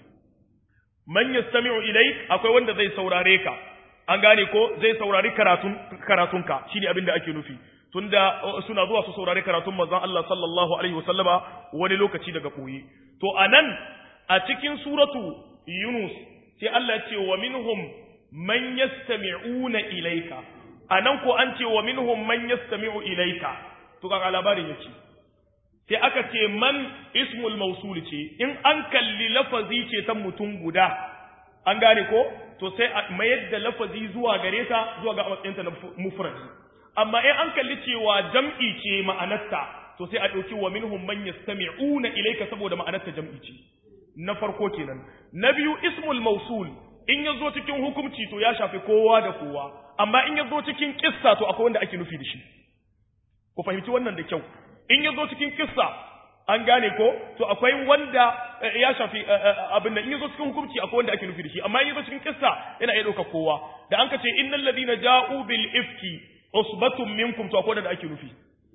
man yastami'u ilai akwai wanda zai saurare ka an gane ko zai saurari karatun karatunka shine abin da ake nufi tunda suna zuwa su saurari karatun manzon Allah sallallahu alaihi wasallama wani lokaci daga koyi to anan a cikin suratu Yunus sai Allah ya ce wa minhum man yastami'una ilayka anan ko an ce wa minhum man yastami'u ilayka to kaga labarin yake sai aka ce man ismul mausul ce in an kalli lafazi ce ta mutum guda an gane ko to sai a mayar da lafazi zuwa gare ta zuwa ga matsayinta na mufradi amma in an kalli cewa jam'i ce ma'anarta to sai a ɗauki wa minhum man yastami'una ilayka saboda ma'anarta jam'i ce na farko kenan na biyu ismul mausul in ya zo cikin hukumci to ya shafi kowa da kowa amma in ya zo cikin kissa to akwai wanda ake nufi da shi ku fahimci wannan da kyau in ya zo cikin kissa an gane ko to akwai wanda ya shafi abin da in ya zo cikin hukumci akwai wanda ake nufi da shi amma in ya zo cikin kissa yana iya ɗaukar kowa da an ka ce innal ladina ja'u bil ifki usbatun minkum to akwai wanda ake nufi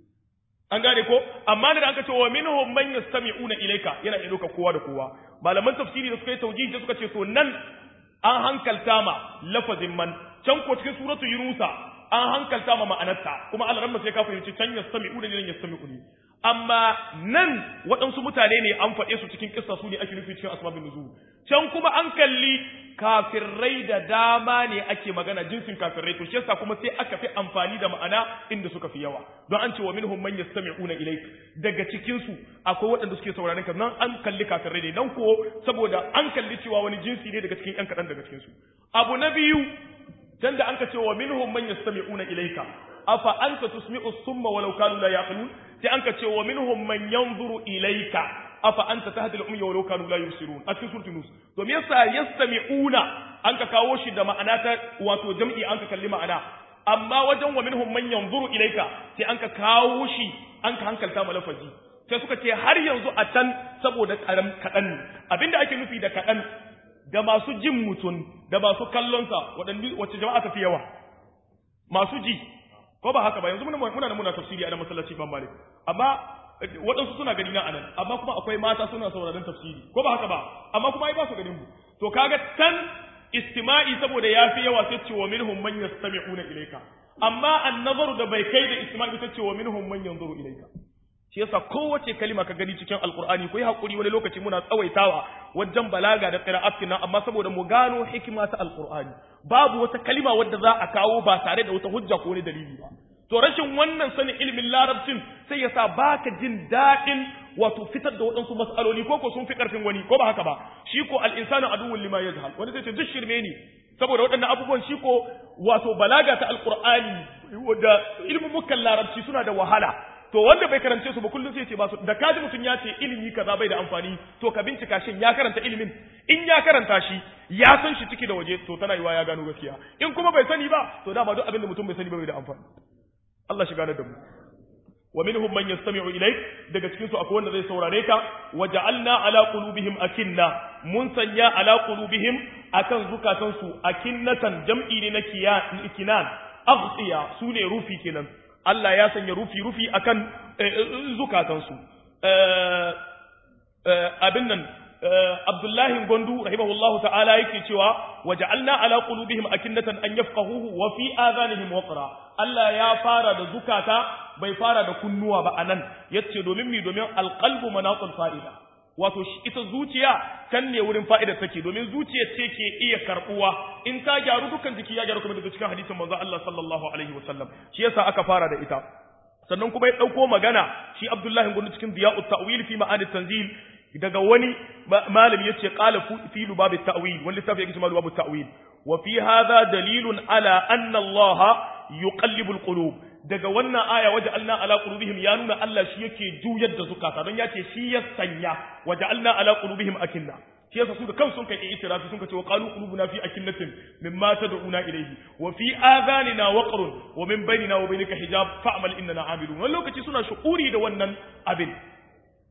an gane ko amma da aka ce wa minhum man yastami'una ilayka yana iya ɗaukar kowa da kowa malaman tafsiri da suka yi taujihi suka ce to nan an hankalta ma lafazin man can ko cikin suratu yunusa an hankalta ma ma'anarta kuma Allah ramma sai ka fahimci can yastami'u da nan yastami'u ne amma nan waɗansu mutane ne an faɗe su cikin kissa su ne ake nufi cikin asbabun nuzul can kuma an kalli kafirai da dama ne ake magana jinsin kafirai to shi yasa kuma sai aka fi amfani da ma'ana inda suka fi yawa don an ce wa minhum man yastami'una ilayk daga cikin su akwai waɗanda suke sauraron ka nan an kalli kafirai ne nan ko saboda an kalli cewa wani jinsi ne daga cikin ƴan kaɗan daga cikin su abu na biyu can da an ka ce wa minhum man yastami'una ilayka afa anta tusmi'u summa walau kanu la yaqilun sai an ka ce wa minhum man yanzuru ilayka afa anta tahdi al-ummi walau kanu la yubsirun a cikin suratul nus to me yasa yastami'una an ka kawo shi da ma'ana ta wato jam'i an ka kalli ma'ana amma wajen wa minhum man yanzuru ilayka sai an ka kawo shi an ka hankalta ma lafazi sai suka ce har yanzu a can saboda karam kadan ne abinda ake nufi da kadan da masu jin mutum da masu kallonsa waɗanda wacce jama'a ta fi yawa masu ji ko ba haka ba yanzu muna muna muna tafsiri a nan masallaci ban malik amma waɗansu suna gani na anan amma kuma akwai mata suna sauraron tafsiri ko ba haka ba amma kuma ai ba su ganin mu to kaga tan istima'i saboda yafi yawa sai ce wa minhum man yastami'una ilayka amma an-nazaru da bai kai da istima'i sai ce wa minhum man yanzuru ilayka shi yasa kowace kalima ka gani cikin alqur'ani ko yi hakuri wani lokaci muna tsawaitawa wajen balaga da qira'atin nan amma saboda mu gano hikima ta alqur'ani babu wata kalima wadda za a kawo ba tare da wata hujja ko wani dalili ba to rashin wannan sanin ilimin larabcin sai yasa baka jin daɗin wato fitar da waɗansu mas'aloli ko ko sun fi ƙarfin wani ko ba haka ba shi ko al-insanu aduwwun lima yajhal wani zai ce duk shirme ne saboda waɗannan abubuwan shi ko wato balaga ta alqur'ani da ilimin mukan larabci suna da wahala to wanda bai karance su ba kullum sai ce ba su da kaji mutum ya ce ilimi kaza bai da amfani to ka bincika shin ya karanta ilimin in ya karanta shi ya san shi ciki da waje to tana yiwa ya gano gaskiya in kuma bai sani ba to dama duk abin da mutum bai sani ba bai da amfani Allah shi gane da mu wa minhum man yastami'u ilayk daga cikin su akwai wanda zai saurare ka wa ja'alna ala qulubihim akinna mun sanya ala qulubihim akan zukatan su akinnatan jam'i ne na kinan aghsiya sune rufi kenan Allah ya sanya rufi rufi akan zukatan su abin nan Abdullahi Gondu rahimahullahu ta'ala yake cewa waja'alna ala qulubihim akinnatan an yafqahuhu wa fi adhanihim waqra Allah ya fara da zukata bai fara da kunnuwa ba anan yace domin mi domin alqalbu manatul fa'ida wato ita zuciya kan ne wurin fa'ida take domin zuciya ce ke iya karbuwa in ta gyaru dukkan jiki ya gyaru kuma daga cikin hadisin manzo Allah sallallahu alaihi wasallam shi yasa aka fara da ita sannan kuma ya dauko magana shi Abdullahi Gondu cikin Diya'ut Ta'wil fi ma'anit tanzil daga wani malami yace qala fi lubab at-ta'wil wani littafi yake cewa lubab at-ta'wil wa fi hadha dalilun ala anna Allah yuqallibu al-qulub daga wannan aya waja'alna ala qulubihim ya nuna Allah shi yake juyar da zukata don yace shi ya sanya waja'alna ala qulubihim akinna shi yasa su da kansu sun kai itirafi sun ce wa qalu qulubuna fi akinnatin mimma tad'una ilayhi wa fi adhanina waqrun wa min bainina wa bainika hijab fa'mal innana amilun wannan lokaci suna shu'uri da wannan abin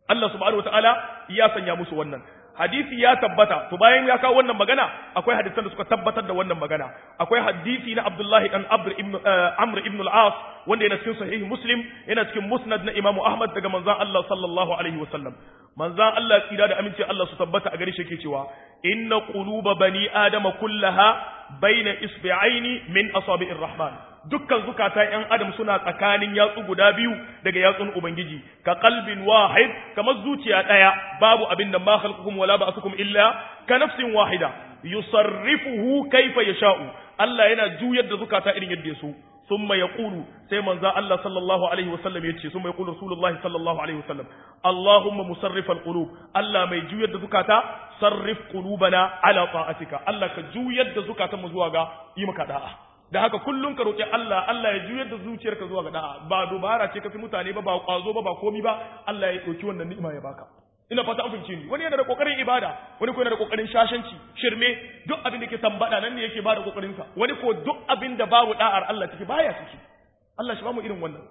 Allah subhanahu wataala ya sanya musu wannan hadisi ya tabbata to bayan ya kawo wannan magana akwai hadisan da suka tabbatar da wannan magana akwai hadisi na Abdullahi dan Amr ibn Amr ibn al-As wanda yana cikin sahih Muslim yana cikin Musnad na Imam Ahmad daga manzon Allah sallallahu alaihi wasallam manzon Allah tsira da aminci Allah su tabbata a gare shi yake cewa inna quluba bani adama kullaha baina isbi'aini min asabi'ir rahman dukkan zukata ‘yan adam suna tsakanin yatsu guda biyu daga yatsun Ubangiji, ka kalbin wahid, kamar zuciya ɗaya, babu abin da ma khalqukum wala ba'athukum illa ka nafsin wahida, yusarrifuhu kaifa yasha'u. Allah yana juyar da zukata irin yadda ya so. Summa yaqulu sai manzo Allah sallallahu alaihi wasallam yace summa yaqulu rasulullahi sallallahu alaihi wasallam Allahumma musarrifal qulub Allah mai juyar da zukata sarrif qulubana ala ta'atika Allah ka juyar da zukatan mu zuwa ga yi maka da'a da haka kullum ka roƙi Allah Allah ya juyar da zuciyarka zuwa ga da'a ba dubara ce kafi mutane ba ba kwazo ba ba komi ba Allah ya ɗauki wannan ni'ima ya baka ina fata an fahimce ni wani yana da kokarin ibada wani ko yana da kokarin shashanci shirme duk abin da ke tambada nan ne yake bada kokarin sa wani ko duk abin da babu da'ar Allah ciki baya ciki Allah shi ba mu irin wannan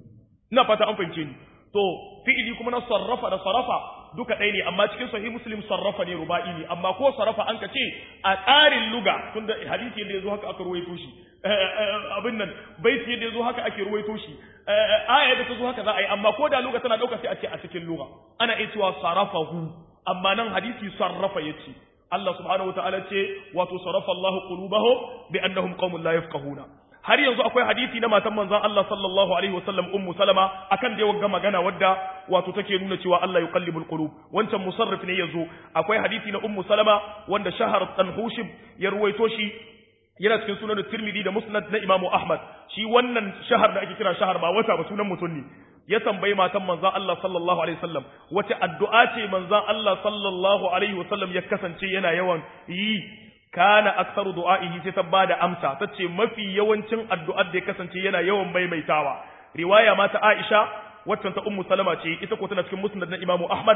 ina fata an fahimce ni to fi'ili kuma na sarrafa da sarafa duka ɗaya ne amma cikin sahih muslim sarrafa ne ruba'i ne amma ko sarrafa an ka ce a tsarin luga tunda hadisi yadda yazo haka aka ruwaito shi abin nan baiti yadda yazo haka ake ruwaito shi aya da ta zo haka za a yi amma ko da luga tana ɗauka sai a ce a cikin luga ana iya cewa sarrafahu amma nan hadisi sarrafa yace Allah subhanahu wa ta'ala ce wato sarrafa Allah qulubahum bi annahum qaumun la yafqahuna har yanzu akwai hadisi na matan manzon Allah sallallahu alaihi wasallam ummu salama akan da wagga magana wadda wato take nuna cewa Allah yuqallibul qulub wancan musarrif ne yazo akwai hadisi na ummu salama wanda shahar tanhushib ya ruwaito shi yana cikin sunan tirmidhi da musnad na imamu ahmad shi wannan shahar da ake kira shahar ba wata ba sunan mutum ne ya tambayi matan manzon Allah sallallahu alaihi wasallam wace addu'a ce manzon Allah sallallahu alaihi wasallam ya kasance yana yawan yi kana aksaru du'a'ihi sai ta bada amsa tace mafi yawancin addu'ar da ya kasance yana yawan maimaitawa riwaya ma ta Aisha waccan ta Ummu Salama ce ita ko tana cikin musnad na Imam Ahmad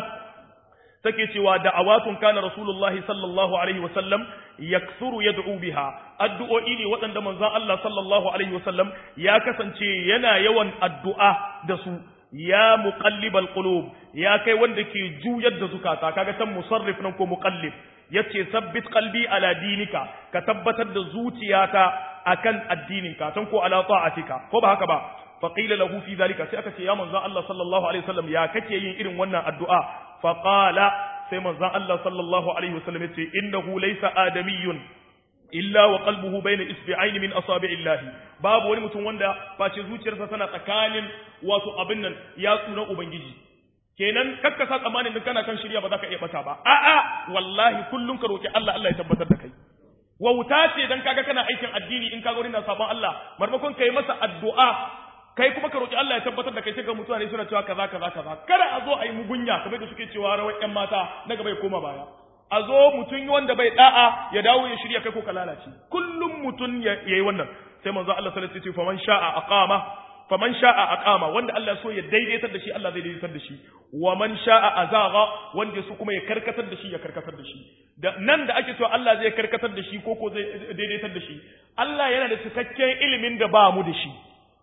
take cewa da'awatun kana Rasulullahi sallallahu alaihi wa sallam yaksuru yad'u biha addu'o'i ne waɗanda manzon Allah sallallahu alaihi wa sallam ya kasance yana yawan addu'a da su ya muqallibal qulub ya kai wanda ke juyar da zukata kaga tan musarrif nan ko muqallib yace sabbit qalbi ala dinika ka tabbatar da zuciyata akan addininka tan ko ala ta'atika ko ba haka ba fa qila lahu fi zalika sai aka ce ya manzon Allah sallallahu alaihi wasallam ya kake yin irin wannan addu'a fa qala sai manzon Allah sallallahu alaihi wasallam yace innahu laysa adamiyyun illa wa qalbuhu bayna isbi'aini min asabi'illahi babu wani mutum wanda face zuciyarsa tana tsakanin wato abin nan ya tsuna ubangiji kenan kakka sa tsammanin din kana kan shirya ba za ka iya bata ba a'a wallahi kullum ka roki Allah Allah ya tabbatar da kai wauta ce dan kaga kana aikin addini in kaga wani na sabon Allah marmakon kai masa addu'a kai kuma ka roki Allah ya tabbatar da kai sai ga mutane suna cewa kaza kaza kaza kada a zo a yi mugunya kamar da suke cewa rawar ƴan mata na gaba ya koma baya a zo mutum wanda bai da'a ya dawo ya shirya kai ko ka lalace kullum mutum ya yi wannan sai manzo Allah sallallahu alaihi wasallam faman sha'a aqama faman sha'a aqama wanda Allah so ya daidaitar da shi Allah zai daidaitar da shi wa man sha'a azaga wanda so kuma ya karkatar da shi ya karkatar da shi da nan da ake cewa Allah zai karkatar da shi ko ko zai daidaitar da shi Allah yana da cikakken ilimin da ba mu da shi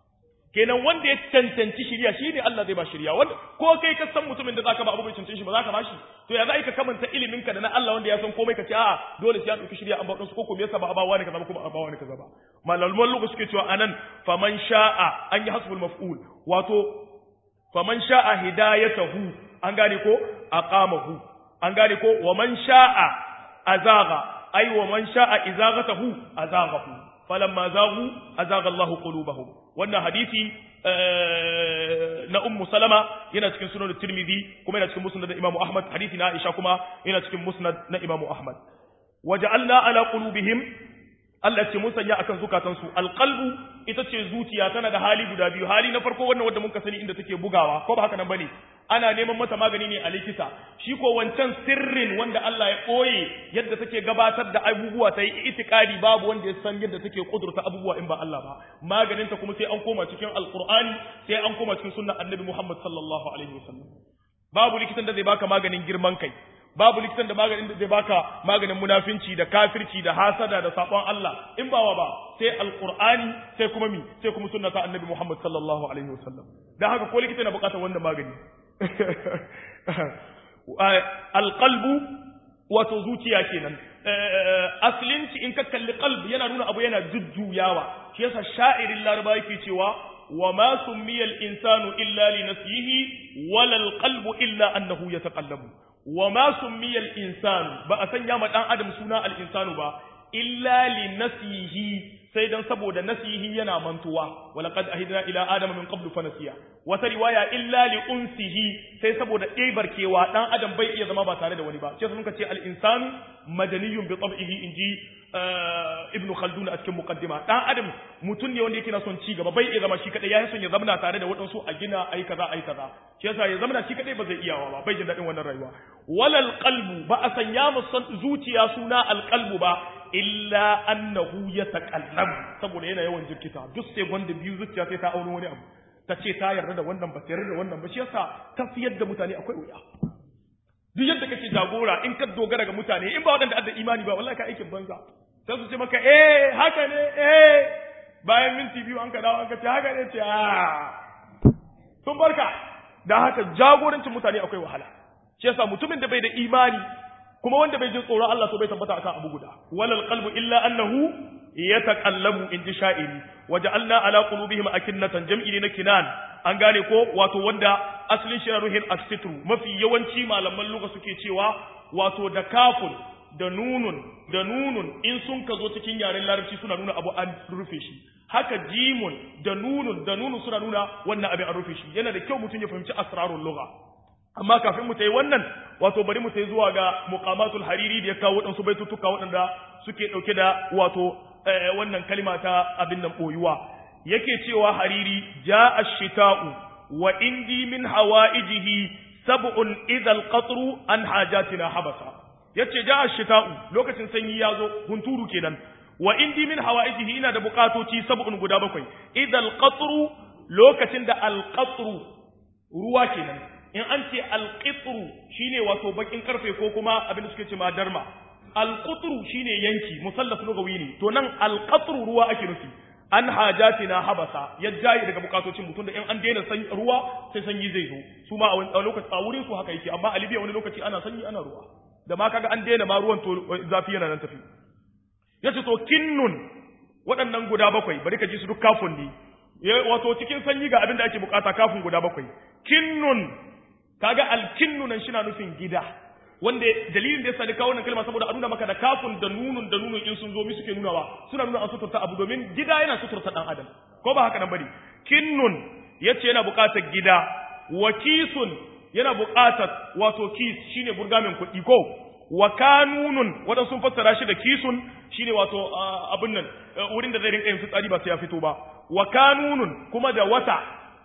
kenan wanda ya cancanci shirya shi ne Allah zai ba shirya wanda ko kai ka san mutumin da zaka ba abu bai cancanci shi ba zaka ba shi to ya za ka kamanta ilimin ka da na Allah wanda ya san komai ka ce a dole sai an dauki shirya an ba su ko ko me yasa ba a ba wani kaza ba ko ba a ba wani kaza ba malaman lugu suke cewa anan faman sha'a an yi hasbul maf'ul wato faman sha'a hidayatahu an gane ko aqamahu an gane ko wa man sha'a azaga ai wa man sha'a izagatahu azagahu falamma zagu azaga Allahu qulubahum wannan hadisi na ummu salama yana cikin sunan tirmidhi kuma yana cikin musnad na imamu ahmad hadisi na aisha kuma yana cikin musnad na imamu ahmad waja'alna ala qulubihim Allah ce mun sanya akan zukatansu alqalbu ita ce zuciya tana da hali guda biyu hali na farko wannan wanda muka sani inda take bugawa ko ba haka nan bane ana neman mata magani ne a likita shi ko wancan sirrin wanda Allah ya koye yadda take gabatar da abubuwa ta yi itikadi babu wanda ya san yadda take kudurta abubuwa in ba Allah ba maganin ta kuma sai an koma cikin alqur'ani sai an koma cikin sunnar annabi Muhammad sallallahu alaihi wasallam babu likitan da zai baka maganin girman kai babu likitan da maganin da zai baka maganin munafinci da kafirci da hasada da sabon Allah in ba wa ba sai alqur'ani sai kuma mi sai kuma sunnata annabi Muhammad sallallahu alaihi wasallam dan haka ko likita na bukatar wannan magani alqalbu wato zuciya kenan aslinci in ka kalli qalb yana nuna abu yana jujjuyawa shi yasa sha'irin laraba yake cewa wa ma summiya al-insanu illa li nafsihi wala al-qalbu illa annahu yataqallabu wa ma summiya al-insanu ba a sanya ma dan adam suna al-insanu ba illa li nafsihi sai dan saboda nasihi yana mantuwa walaqad ahidna ila adama min qablu fanasiya wata riwaya illa li unsihi sai saboda ɗebarkewa dan adam bai iya zama ba tare da wani ba sai sun ce al insanu madaniyun bi tab'ihi inji ibn khaldun a cikin muqaddima dan adam mutun ne wanda yake na son ci gaba bai iya zama shi kadai ya son ya zama tare da wadansu a gina ai kaza ai kaza shi yasa ya zama shi kadai ba zai iyawa ba bai jin dadin wannan rayuwa walal qalbu ba a sanya musan zuciya suna al qalbu ba illa annahu yataqallabu saboda yana yawan jirkita duk sai gwanda biyu zuciya sai ta auro wani abu ta ce ta yarda da wannan ba ta yarda da wannan ba shi yasa tafiyar da mutane akwai wuya duk yadda kake jagora in ka dogara ga mutane in ba waɗanda adda imani ba wallahi ka aikin banza sai su ce maka eh haka ne eh bayan minti biyu an ka dawo an ka ce haka ne ce ah sun barka da haka jagorancin mutane akwai wahala shi yasa mutumin da bai da imani kuma wanda bai jin tsoron Allah to bai tabbata akan abu guda walal qalbu illa annahu yataqallabu in ji sha'iri waja'alna ala qulubihim akinnatan jam'i ne na kinan an gane ko wato wanda asalin shi ruhin asitru mafi yawanci malaman lugha suke cewa wato da kafun da nunun da nunun in sun ka zo cikin yaren larabci suna nuna abu an rufe shi haka jimun da nunun da nunun suna nuna wannan abin an rufe shi yana da kyau mutum ya fahimci asrarul lugha amma kafin mu ta yi wannan wato bari mu ta yi zuwa ga muqamatul hariri da ya kawo waɗansu baitutuka waɗanda suke ɗauke da wato wannan kalima ta abin nan ɓoyuwa yake cewa hariri ja ashita'u wa indi min hawaijihi sab'un idhal qatru an hajatina habasa yace ja ashita'u lokacin sanyi ya zo hunturu kenan wa indi min hawaijihi ina da bukatoci sab'un guda bakwai idhal qatru lokacin da al qatru ruwa kenan in an ce alƙitru shine wato bakin karfe ko kuma abin da suke ce ma darma alƙutru shine yanki musallaf lugawi ne to nan alƙatru ruwa ake nufi an hajatina habasa ya jayi daga bukatocin mutum da in an daina sanyi ruwa sai sanyi zai zo su ma a lokaci a wurin su haka yake amma a Libya wani lokaci ana sanyi ana ruwa da ma kaga an daina ma ruwan to zafi yana nan tafi yace to kinnun waɗannan guda bakwai bari ka ji su duk kafin ne wato cikin sanyi ga abin da ake bukata kafin guda bakwai kinnun kaga alkinnu nan shina nufin gida wanda dalilin da yasa ni kawo wannan kalma saboda a nuna maka da kafun da nunun da nunun in sun zo mi suke nunawa suna nuna an suturta abu domin gida yana suturta dan adam ko ba haka nan bane kinnun yace yana buƙatar gida wa kisun yana buƙatar wato kis shine burgamin kuɗi ko wa kanunun wadan sun fassara shi da kisun shine wato abin nan wurin da zai rinka yin fitsari ba sai ya fito ba wa kanunun kuma da wata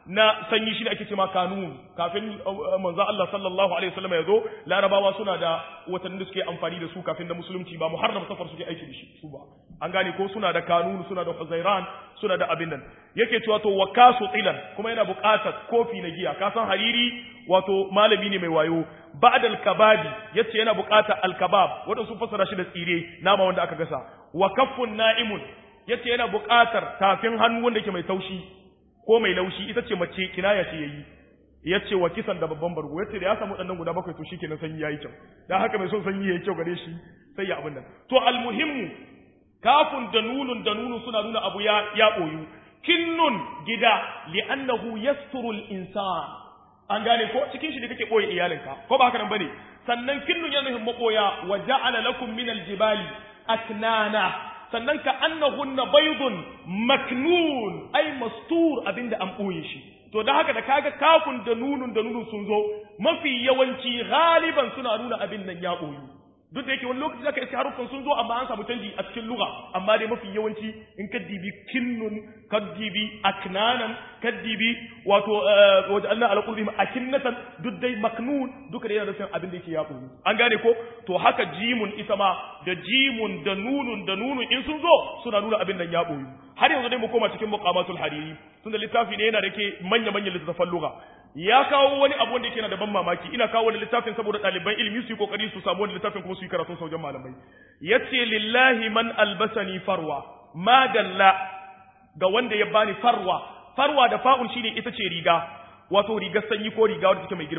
na sanyi shi da ake cewa kanun kafin manzo Allah sallallahu alaihi wasallam ya zo larabawa suna da watanni da suke amfani da su kafin da musulunci ba muharram safar suke aiki da shi su ba an gane ko suna da kanun suna da huzairan suna da abin nan yake cewa to wakasu tilan kuma yana buƙatar kofi na giya ka san hariri wato malami ne mai wayo ba'dal kababi yace yana buƙatar alkabab wanda sun fassara shi da tsire nama wanda aka gasa wa kaffun na'imun yace yana buƙatar tafin hannu wanda yake mai taushi ko mai laushi ita ce mace kinaya ce yayi yace wa kisan da babban bargo yace da ya samu dannan guda bakwai to shikenan sanyi yayi kyau dan haka mai son sanyi yayi kyau gare shi sai ya abin nan to almuhimmu kafun da nunun da nunun suna nuna abu ya ya boyu kinnun gida li'annahu yasturu al-insan an gane ko cikin shi ne kake boye iyalinka ko ba haka nan bane sannan kinnun yana nufin maboya wa ja'ala lakum min al-jibali aknana sannan ka annahunna baydun maknun ay mastur abinda an boye shi to da haka da kaga kafun da nunun da nunun sun zo mafi yawanci galiban suna nuna abin nan ya boyu duk da yake wani lokaci zaka iske haruffan sun zo amma an samu canji a cikin lugha amma dai mafi yawanci in ka dibi kinnun ka dibi aknanan ka dibi wato wajen Allah ala qulubihim akinnatan duk dai maknun duka da yana nufin abin da yake ya boyu an gane ko to haka jimun ita ma da jimun da nunun da nunun in sun zo suna nuna abin nan ya boyu har yanzu dai mu koma cikin muqamatul hariri tunda littafi ne yana da ke manya manyan littafan lugha ya kawo wani abu wanda yake na da ban mamaki ina kawo wani littafin saboda ɗaliban ilimi su yi kokari su samu wani littafin kuma su yi karatun saujan malamai yace lillahi man albasani farwa ma dalla ga wanda ya bani farwa farwa da fa'un shine ita ce riga wato rigar sanyi ko riga wadda take mai girma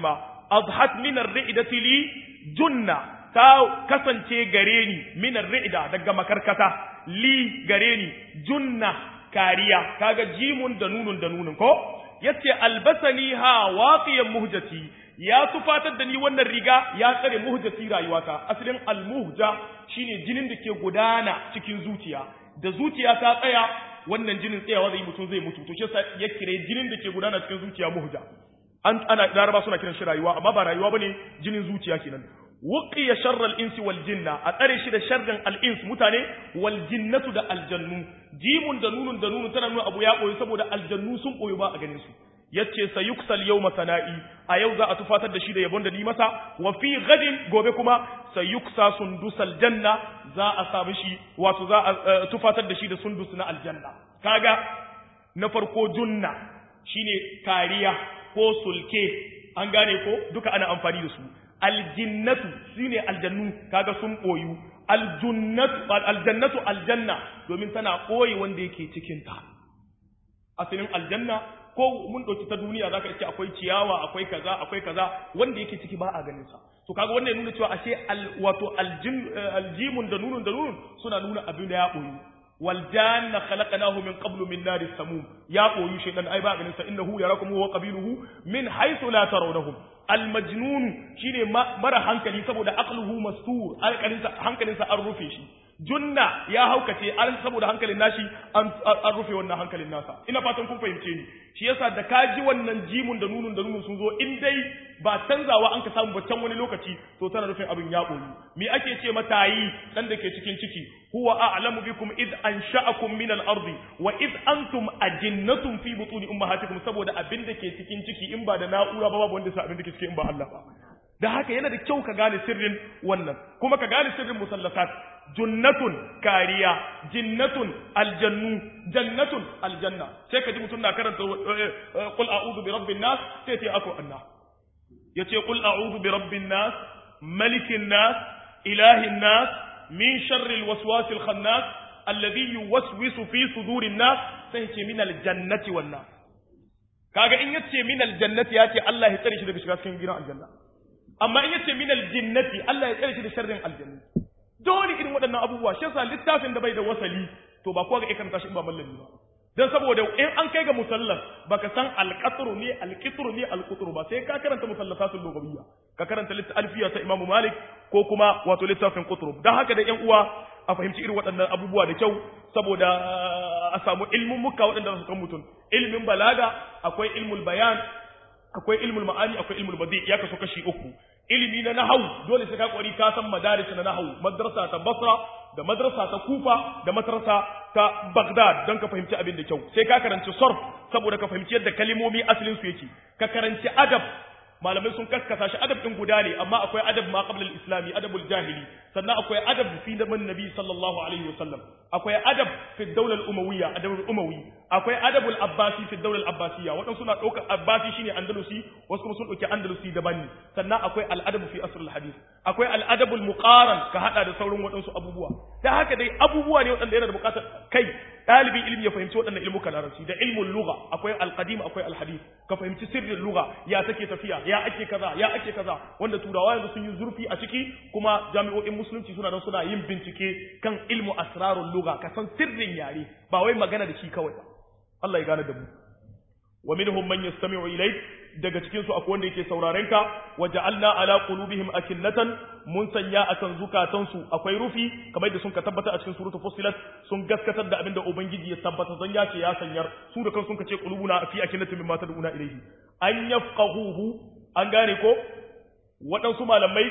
azhat min ar-ri'dati li junna ta kasance gare ni min ar-ri'da daga makarkata li gare ni junna kariya kaga jimun da nunun da nunun ko yace albasani ha waqiyan muhjati ya tufatar da ni wannan riga ya tsare muhjati rayuwata asalin almuhja shine jinin da ke gudana cikin zuciya da zuciya ta tsaya wannan jinin tsayawa zai mutum zai mutu to shi yasa ya kire jinin da ke gudana cikin zuciya muhja an ana laraba suna kiran shi rayuwa amma ba rayuwa bane jinin zuciya kenan wuqiya sharral insi wal jinna a tsare shi da sharrin al ins mutane wal jinnatu da aljannu jimun da nunun da nunun tana nuna abu ya koyi saboda aljannu sun koyi ba a ganin su yace sayuksal yawma sana'i a yau za a tufatar da shi da yabon da ni masa wa fi gadin gobe kuma sayuksa sundusal janna za a samu shi wato za a tufatar da shi da sundus na aljanna kaga na farko junna shine kariya ko sulke an gane ko duka ana amfani da su aljinnatu shine aljannu kaga sun boyu aljunnatu aljannatu aljanna domin tana koyi wanda yake cikin ta asalin aljanna ko mun dauki ta duniya zaka ce akwai ciyawa akwai kaza akwai kaza wanda yake ciki ba a ganin sa to kaga wannan nuna cewa ashe wato aljin aljimun da nunun da nunun suna nuna abin da ya boyu wal janna khalaqnahu min qablu min nari samum ya boyu shaytan ai ba ganin sa innahu yarakum huwa qabiluhu min haythu la tarawnahum al majnun shine mara hankali saboda aqluhu mastur alƙalinsa hankalinsa an rufe shi junna ya haukace an saboda hankalin nashi an rufe wannan hankalin nasa ina fatan kun fahimce ni shi yasa da ka ji wannan jimun da nunun da nunun sun zo in dai ba canzawa an ka samu ba can wani lokaci to tana nufin abin ya boyu me ake ce mata yi dan da ke cikin ciki huwa a'lamu bikum id ansha'akum min al-ardi wa id antum ajinnatun fi butuni ummahatikum saboda abin da ke cikin ciki in ba da na'ura ba babu wanda sa abin da ke cikin in ba Allah ba da haka yana da kyau ka gane sirrin wannan kuma ka gane sirrin musallasat junnatun kariya jinnatun aljannu jannatun aljanna sai ka ji mutum na karanta qul a'udhu bi rabbin nas sai ta ako anna yace qul a'udhu bi rabbin nas malikin nas ilahin nas min sharri alwaswas alkhannas alladhi yuwaswisu fi sudurin nas sai ce min aljannati wan nas kaga in yace min aljannati yace Allah ya tsare shi daga shiga cikin gidan aljanna amma in yace min aljinnati Allah ya tsare shi da sharrin aljanna dole irin waɗannan abubuwa shi yasa littafin da bai da wasali to ba kowa ga ikan tashi in ba mallami ba dan saboda in an kai ga musallas baka san alqatru ne alqitru ne alqutru ba sai ka karanta musallasatul lugawiyya ka karanta alfiya ta Imam Malik ko kuma wato littafin qutru dan haka da ƴan uwa a fahimci irin waɗannan abubuwa da kyau saboda a samu ilmin muka waɗanda su kan mutum ilmin balaga akwai ilmul bayan akwai ilmul ma'ani akwai ilmul badi ya kaso kashi uku ilimi na nahau dole sai ka kwari ka san madaris na nahau madrasa ta basra da madrasa ta kufa da madrasa ta bagdad don ka fahimci abin da kyau sai ka karanci sarf saboda ka fahimci yadda kalimomi asalin su yake ka karanci adab malamai sun kaskasa shi adab din guda ne amma akwai adab ma qabla al-islami adabul jahili sannan akwai adab fi zaman nabi sallallahu alaihi wasallam akwai adab fi dawla al-umawiyya adabul umawi akwai adabul abbasi fi dawla al-abbasiyya wadan suna daukar abbasi shine andalusi wasu kuma sun dauki andalusi daban ne sannan akwai al-adab fi asr al-hadith akwai al-adabul muqaran ka hada da sauran wadansu abubuwa da haka dai abubuwa ne wadanda yana da bukatar kai dalibin ilimi ya fahimci waɗannan ilmukan larabci da ilmul lugha akwai al-qadim akwai al-hadith ka fahimci sirrin lugha ya take tafiya ya ake kaza ya ake kaza wanda turawa yanzu sun yi zurfi a ciki kuma jami'o'in musulunci suna nan suna yin bincike kan ilmu asrarul lugha ka san sirrin yare ba wai magana da shi kawai ba Allah ya gane da mu wa minhum man yastami'u ilayk daga cikin su akwai wanda yake sauraren ka waja'alna ala qulubihim akinnatan mun sanya akan zukatan su akwai rufi kamar da sun ka tabbata a cikin suratul fussilat sun gaskatar da abinda ubangiji ya tabbata zan ya ce ya sanyar su da kan sun ka ce qulubuna fi akinnatin mimma tad'una ilayhi an yafqahuhu an gane ko waɗansu malamai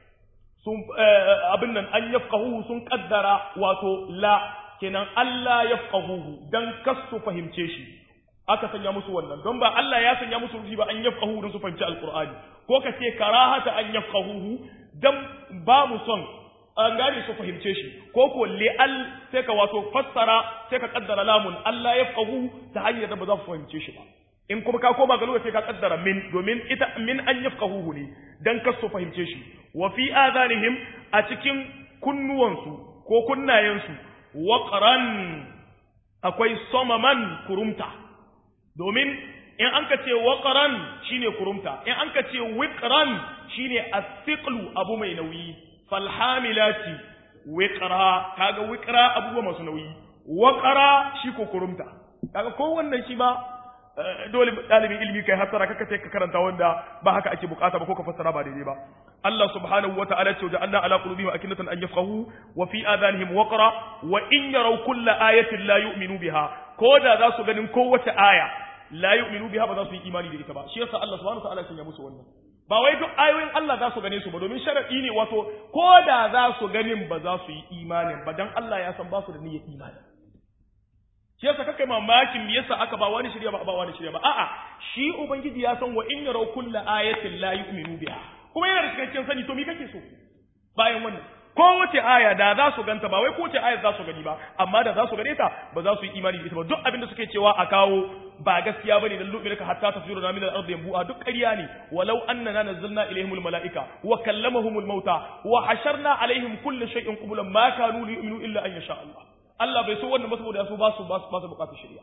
sun abin nan an yafqahuhu sun kaddara wato la kenan Allah yafqahuhu dan kasu fahimce shi aka sanya musu wannan don ba Allah ya sanya musu rufi ba an yafqahu don su fahimci alqur'ani ko ka ce karahata an yafqahuhu dan ba mu son an gane su fahimce shi ko ko li'al sai ka wato fassara sai ka kaddara lamun Allah yafqahu ta hanyar da ba za su fahimce shi ba in kuma ka koma ga lugha sai ka kaddara min domin ita min an yafqahuhu ne dan kar su fahimce shi wa fi adanihim a cikin kunnuwansu ko kunnayensu waqran akwai somaman kurumta domin in an ka ce waqran shine kurumta in an ka ce wiqran shine as-siqlu abu mai nauyi falhamilati wiqra kaga wiqra abubuwa masu nauyi waqara shi ko kurumta kaga ko wannan shi ba dole dalibin ilimi kai hasara kaka sai ka karanta wanda ba haka ake bukata ba ko ka fassara ba daidai ba Allah subhanahu wa ta'ala ce ja'alna ala qulubihim akinatan an yafqahu wa fi adanihim waqra wa in yaraw kulla ayatin la yu'minu biha ko da za su ganin kowace aya la yu'minu biha ba za su yi imani da ita ba shi yasa Allah subhanahu wa ta'ala ya musu wannan ba wai duk ayoyin Allah za su gane su ba domin sharadi ne wato ko da za su ganin ba za su yi imanin ba dan Allah ya san ba su da niyyar imani shi yasa kakai mamakin me yasa aka ba wani shirya ba ba wani shirya ba a'a shi ubangiji ya san wa in yaraw kullu ayatin la yu'minu biha kuma yana da cikakken sani to me kake so bayan wannan kowace aya da za su ganta ba wai kowace aya za su gani ba amma da za su gane ta ba za su yi imani da ita ba duk abin da suke cewa a kawo ba gaskiya bane dan lubi ka hatta tafsiru na min al-ardi yanbu'a duk ƙarya ne walau annana nazzalna ilaihimul mala'ika wa kallamahumul mauta wa hasharna alaihim kulli shay'in qublan ma kanu liyu'minu illa an yasha Allah Allah bai so wannan ba saboda su ba su ba su ba su bukatar shari'a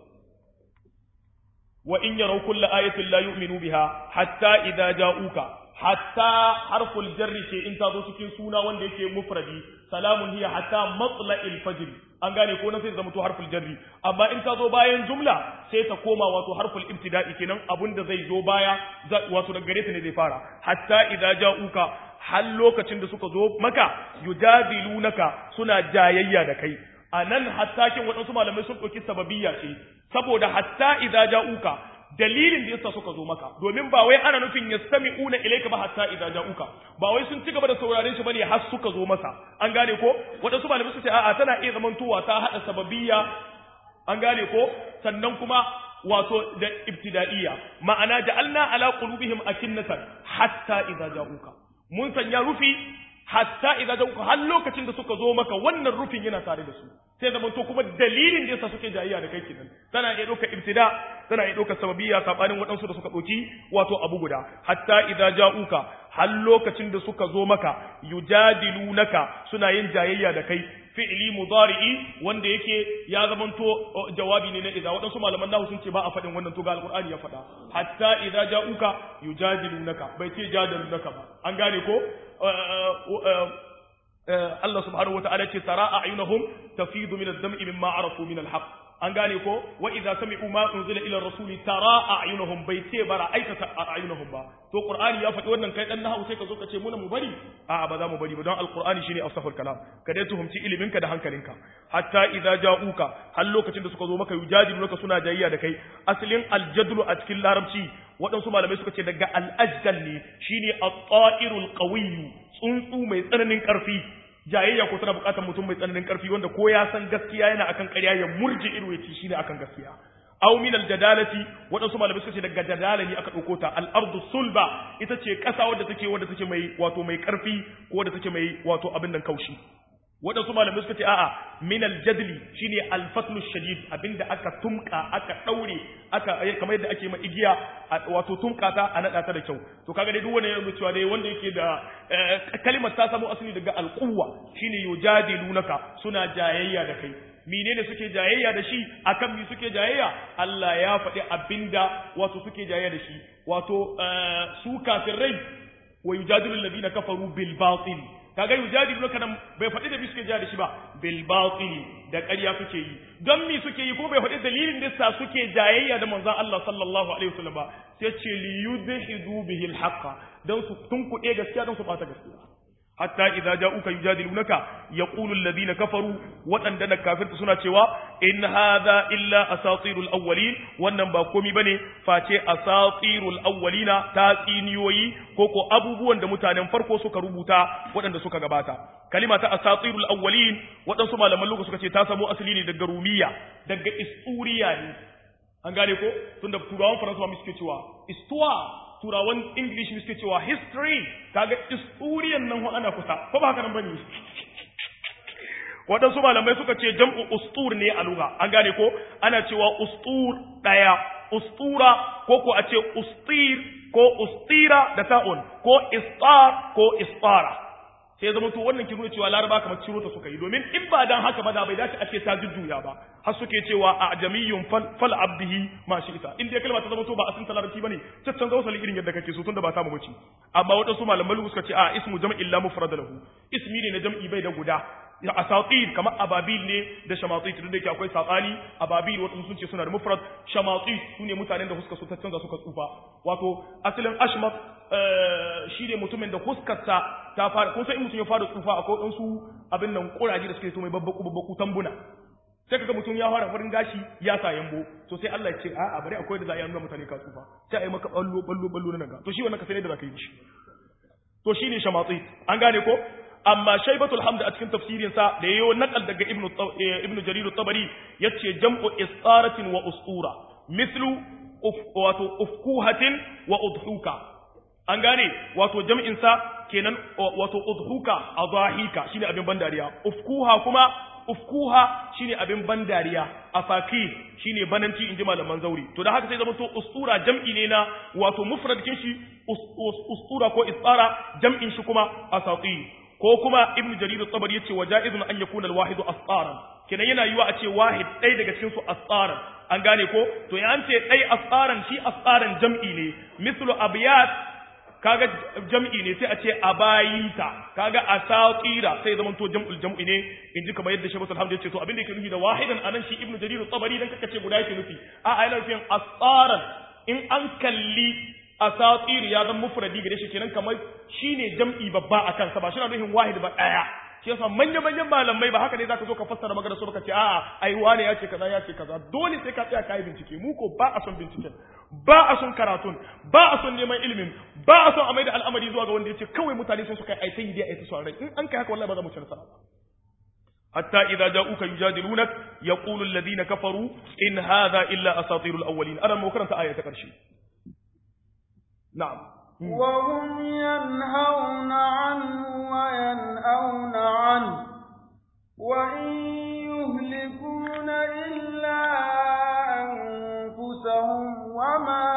wa in yaraw kulla ayatin la yu'minu biha hatta idza ja'uka hatta harful jarri ce in ta zo cikin suna wanda yake mufradi salamun hiya hatta matla'il fajr an gane ko na sai zama to harful jarri amma in ta zo bayan jumla sai ta koma wato harful ibtida'i kenan abunda zai zo baya wato daga gare ta ne zai fara hatta idza ja'uka har lokacin da suka zo maka yujadilunaka suna jayayya da kai a nan hattakin waɗansu malamai sun ɗauki sababiyya ce saboda hatta idza ja'uka dalilin da yasa suka zo maka domin ba wai ana nufin yastami'una ilayka ba hatta idza ja'uka ba wai sun ci gaba da sauraren shi bane har suka zo masa an gane ko waɗansu malamai su ce a'a tana iya zamantowa ta hada sababiyya an gane ko sannan kuma wato da ibtida'iyya ma'ana ja'alna ala qulubihim akinnatan hatta idza ja'uka mun sanya rufi hatta idza ja'uka har lokacin da suka zo maka wannan rufin yana tare da su sai zaman to kuma dalilin da yasa suke jayayya da kai kenan tana iya ɗaukar ibtida tana iya ɗaukar sababiyya sabanin waɗansu da suka ɗauki wato abu guda hatta idza ja'uka har lokacin da suka zo maka yujadilunaka suna yin jayayya da kai fi'li mudari'i wanda yake ya zamanto jawabi ne na idza waɗansu malaman nahu sun ce ba a faɗin wannan to ga alqur'ani ya faɗa hatta idza ja'uka yujadilunaka bai ce jadalunaka ba an gane ko Allah subhanahu wa ta'ala ce tara a'yunahum tafidu min ad-dam'i mimma arafu min al-haqq an gane ko wa idza sami'u ma unzila ila rasuli tara a'yunahum bai ce bara aikata a'yunahum ba to qur'ani ya faɗi wannan kai dan nahawu sai ka zo ka ce muna mu bari a'a ba za mu bari ba don alqur'ani shine afsahul kalam ka dai tuhumci iliminka da hankalinka hatta idza ja'uka har lokacin da suka zo maka yujadilunka suna jayayya da kai asalin aljadlu a cikin larabci waɗansu malamai suka ce daga al'ajdal ne shine at-ta'irul qawiyyu tsuntsu mai tsananin ƙarfi jayayya ko tana buƙatar mutum mai tsananin ƙarfi wanda ko ya san gaskiya yana akan ƙarya ya murje ido ya ci shine akan gaskiya aw min aljadalati waɗansu malamai suka ce daga jadala ne aka ɗauko ta al-ardu sulba ita ce ƙasa wadda take wadda take mai wato mai ƙarfi ko wadda take mai wato abin nan kaushi waɗansu malamai suka ce a'a min aljadli shine alfatlu shadid abinda aka tumka aka daure aka kamar yadda ake ma igiya wato tumka ta a nada ta da kyau to kaga dai duk wanda ya cewa dai wanda yake da kalimar ta samu asali daga alquwa shine yujadilunaka suna jayayya da kai menene suke jayayya da shi akan mi suke jayayya Allah ya faɗi abinda wato suke jayayya da shi wato su kafirai wa yujadilu alladhina kafaru bil batil kaga yujadilu kana bai faɗi da suke jayayya da shi ba bil batil da ƙarya suke yi don mi suke yi ko bai faɗi dalilin da sa suke jayayya da manzon Allah sallallahu alaihi wasallam ba sai ce li yudhidu bihi al haqqa dan su tunkuɗe gaskiya dan su bata gaskiya hatta idza ja'uka yujadilunaka yaqulu alladhina kafaru waɗanda na kafirta suna cewa in hadha illa asatirul awwalin wannan ba komi bane face asatirul awwalina ta tsiniyoyi ko ko abubuwan da mutanen farko suka rubuta waɗanda suka gabata kalima ta asatirul awwalin waɗansu malaman lokaci suka ce ta samo asali ne daga rumiya daga isturiya ne an gane ko tunda turawan faransa ma suke cewa istuwa turawan English suke cewa history kaga historian nan ho ana kusa ko ba haka nan bane waɗansu malamai suka ce jam'u ustur ne a lugha an gane ko ana cewa ustur daya ustura ko ko a ce ustir ko ustira da ta'un ko istar ko istara sai zama to wannan kin cewa laraba kamar ciro ta suka yi domin in ba dan haka ba da bai dace a ce ta jujjuya ba har suke cewa a ajamiyyun fal abdihi ma shi ita in dai kalma ta zama to ba asin larabci bane caccan zo sali irin yadda kake so tunda ba ta mu bace amma wadansu malaman suka ce a ismu jam'i la mufrad lahu ismi ne na jam'i bai da guda ya asatir kamar ababil ne da shamatit duk da yake akwai sabani ababil wadansu sun ce suna da mufrad shamatit sune mutanen da huska su ta canza suka tsufa wato asalin ashmat shi ne mutumin da huskarsa ta fara kun san in mutum ya fara tsufa akwai wadansu abin nan kuraje da suke so mai babbaku babbaku tambuna sai kaga mutum ya fara farin gashi ya sa yambo to sai Allah ya ce a'a bari akwai da za a yi nuna mutane ka tsufa sai a yi maka ballo ballo ballo na naga to shi wannan ka sai da zaka yi shi to shine shamatsi an gane ko amma shaybatul hamd a cikin tafsirin sa da yayo naqal daga ibnu ibnu jarir at-tabari yace jam'u istaratin wa ustura mithlu wato ufkuhatin wa udhuka an gane wato jam'in sa kenan wato udhuka adahika shine abin bandariya ufkuha kuma ufkuha shine abin ban dariya afaki shine bananci inji malaman zauri to da haka sai zama to ustura jam'i ne na wato mufrad kin shi ustura ko isara jam'in shi kuma asati ko kuma ibn jarir at-tabari yace wa ja'izun an yakuna al-wahid asqaran kenan yana yiwa a ce wahid dai daga cikin su asqaran an gane ko to ya an ce dai asqaran shi asqaran jam'i ne mislu abyat kaga jam'i ne sai a ce abayita kaga asatira sai zaman to jam'ul jam'i ne in ji kamar yadda Shaykh Alhamdu ya ce to abin da yake nufi da wahidan anan shi Ibn Jarir at-Tabari dan kaka ce guda yake nufi a a yana nufin asaran in an kalli asatir ya zama mufradi gare shi kenan kamar shine jam'i babba akan sa ba shi na nufin wahid ba daya shi yasa manyan manyan malamai ba haka ne zaka zo ka fassara magana so baka ce a'a ai wane ya ce kaza ya ce kaza dole sai ka tsaya kai bincike mu ko ba a son binciken ba a son karatun ba a son neman ilimin ba a son a maida al'amari zuwa ga wanda ya ce kawai mutane sun suka yi aitai da aitai son rai in an kai haka wallahi ba za mu ci nasara ba hatta idza ja'uka yujadilunak yaqulu alladhina kafaru in hadha illa asatirul awwalin ana mu karanta aya ta karshe na'am وهم ينهون عنه وينأون عنه وإن يهلكون إلا أنفسهم وما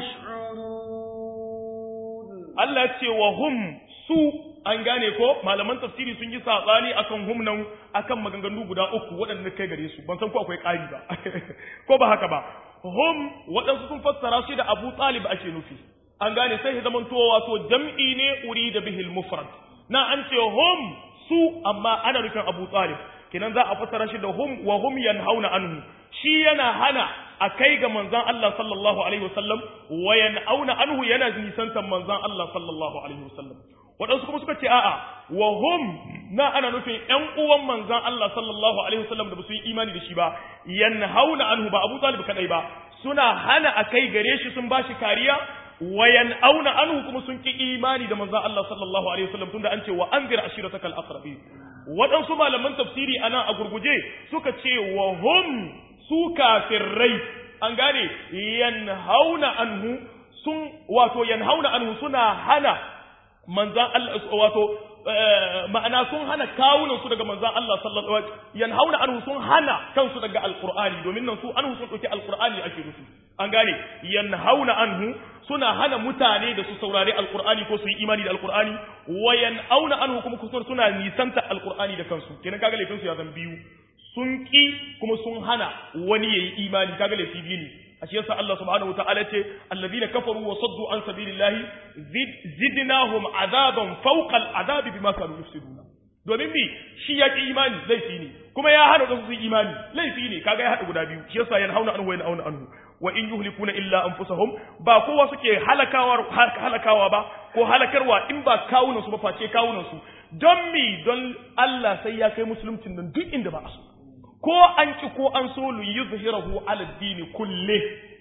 يشعرون Allah ce wa hum su an gane ko malaman tafsiri sun yi saɓani akan hum nan akan maganganu guda uku waɗanda kai gare su ban san ko akwai ƙari ba ko ba haka ba hum waɗansu sun fassara shi da Abu Talib ake nufi an gane sai ya zamanto wato jam'i ne uri da bihil mufrad na an ce hum su amma ana nufin Abu Talib kenan za a fassara shi da hum wa hum yanhauna anhu shi yana hana a kai ga manzon Allah sallallahu alaihi wasallam wa yanhauna anhu yana nisantan manzon Allah sallallahu alaihi wasallam waɗansu kuma suka ce a'a wa hum na ana nufin ƴan uwan manzon Allah sallallahu alaihi wasallam da ba su yi imani da shi ba yanhauna anhu ba Abu Talib kadai ba suna hana a kai gare shi sun bashi kariya wayan auna anhu kuma sun ki imani da manzon Allah sallallahu alaihi wasallam tunda an ce wa anzir ashiratakal aqrabin waɗansu malaman tafsiri anan a gurguje suka ce wa hum su kafirrai an gane yanhauna anhu sun wato yanhauna anhu suna hana manzon Allah wato ma'ana sun hana kawunan su daga manzon Allah sallallahu alaihi wasallam yanhauna anhu sun hana kansu daga alqur'ani domin nan su anhu sun dauki alqur'ani ake nufi an gane yanhauna anhu suna hana mutane da su saurari alqur'ani ko su yi imani da alqur'ani wa yanauna anhu kuma kusan suna nisanta alqur'ani da kansu kenan kaga laifin su ya zan biyu sun ki kuma sun hana wani yayi imani kaga laifi biyu ne a shi yasa Allah subhanahu wataala ce alladhina kafaru wa saddu an sabilillahi zidnahum azaban fawqa al'adabi bima kanu yufsiduna domin bi shi ya ki imani laifi ne kuma ya hana wasu su imani laifi ne kaga ya hada guda biyu shi yasa yanhauna anhu wa yanhauna anhu wa in yuhlikuna illa anfusahum ba kowa suke halakawa halakawa ba ko halakarwa in ba kawunan su ba face kawunan su don mi don Allah sai ya kai musuluncin nan duk inda ba a so ko an ki ko an so lu yuzhirahu ala dini kulle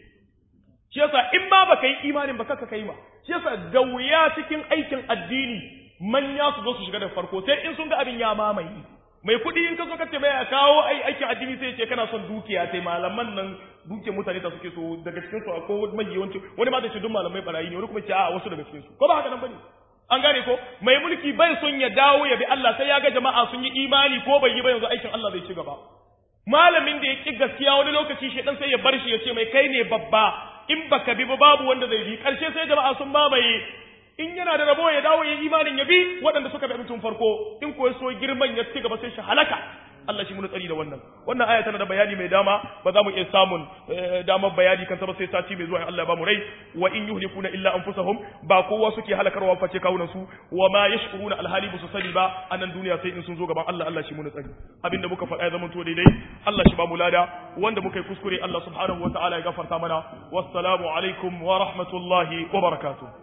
shi yasa in ba baka yi imanin ba kaka kai ba shi yasa da wuya cikin aikin addini manya su zo su shiga da farko sai in sun ga abin ya mamaye mai kuɗi in ka zo ka ce mai kawo ai aikin addini sai ce kana son dukiya sai malaman nan dukiyar mutane ta suke so daga cikin su akwai mai yawanci wani ma da ce duk malamai barayi ne wani kuma ce a wasu daga cikin su ko ba haka nan bane an gane ko mai mulki bai son ya dawo ya bi Allah sai ya ga jama'a sun yi imani ko bai yi ba yanzu aikin Allah zai ci gaba malamin da ya ki gaskiya wani lokaci shedan sai ya bar shi ya ce mai kai ne babba in baka bi ba babu wanda zai bi karshe sai jama'a sun mamaye in yana da rabo ya dawo ya imanin ya bi waɗanda suka bi abincin farko in ko so girman ya ci gaba sai shi halaka Allah shi mun tsari da wannan wannan aya tana da bayani mai dama ba za mu iya samun damar bayani kan ba sai sati mai zuwa in Allah ya ba mu rai wa in yuhlikuna illa anfusahum ba kowa suke halakarwa face kawunan su wa ma yashkuruna alhali bu su sani ba a nan duniya sai in sun zo gaban Allah Allah shi mun tsari abinda muka faɗa ya zama to daidai Allah shi ba mu lada wanda muka yi kuskure Allah subhanahu wataala ya gafarta mana wassalamu alaikum wa rahmatullahi wa barakatuh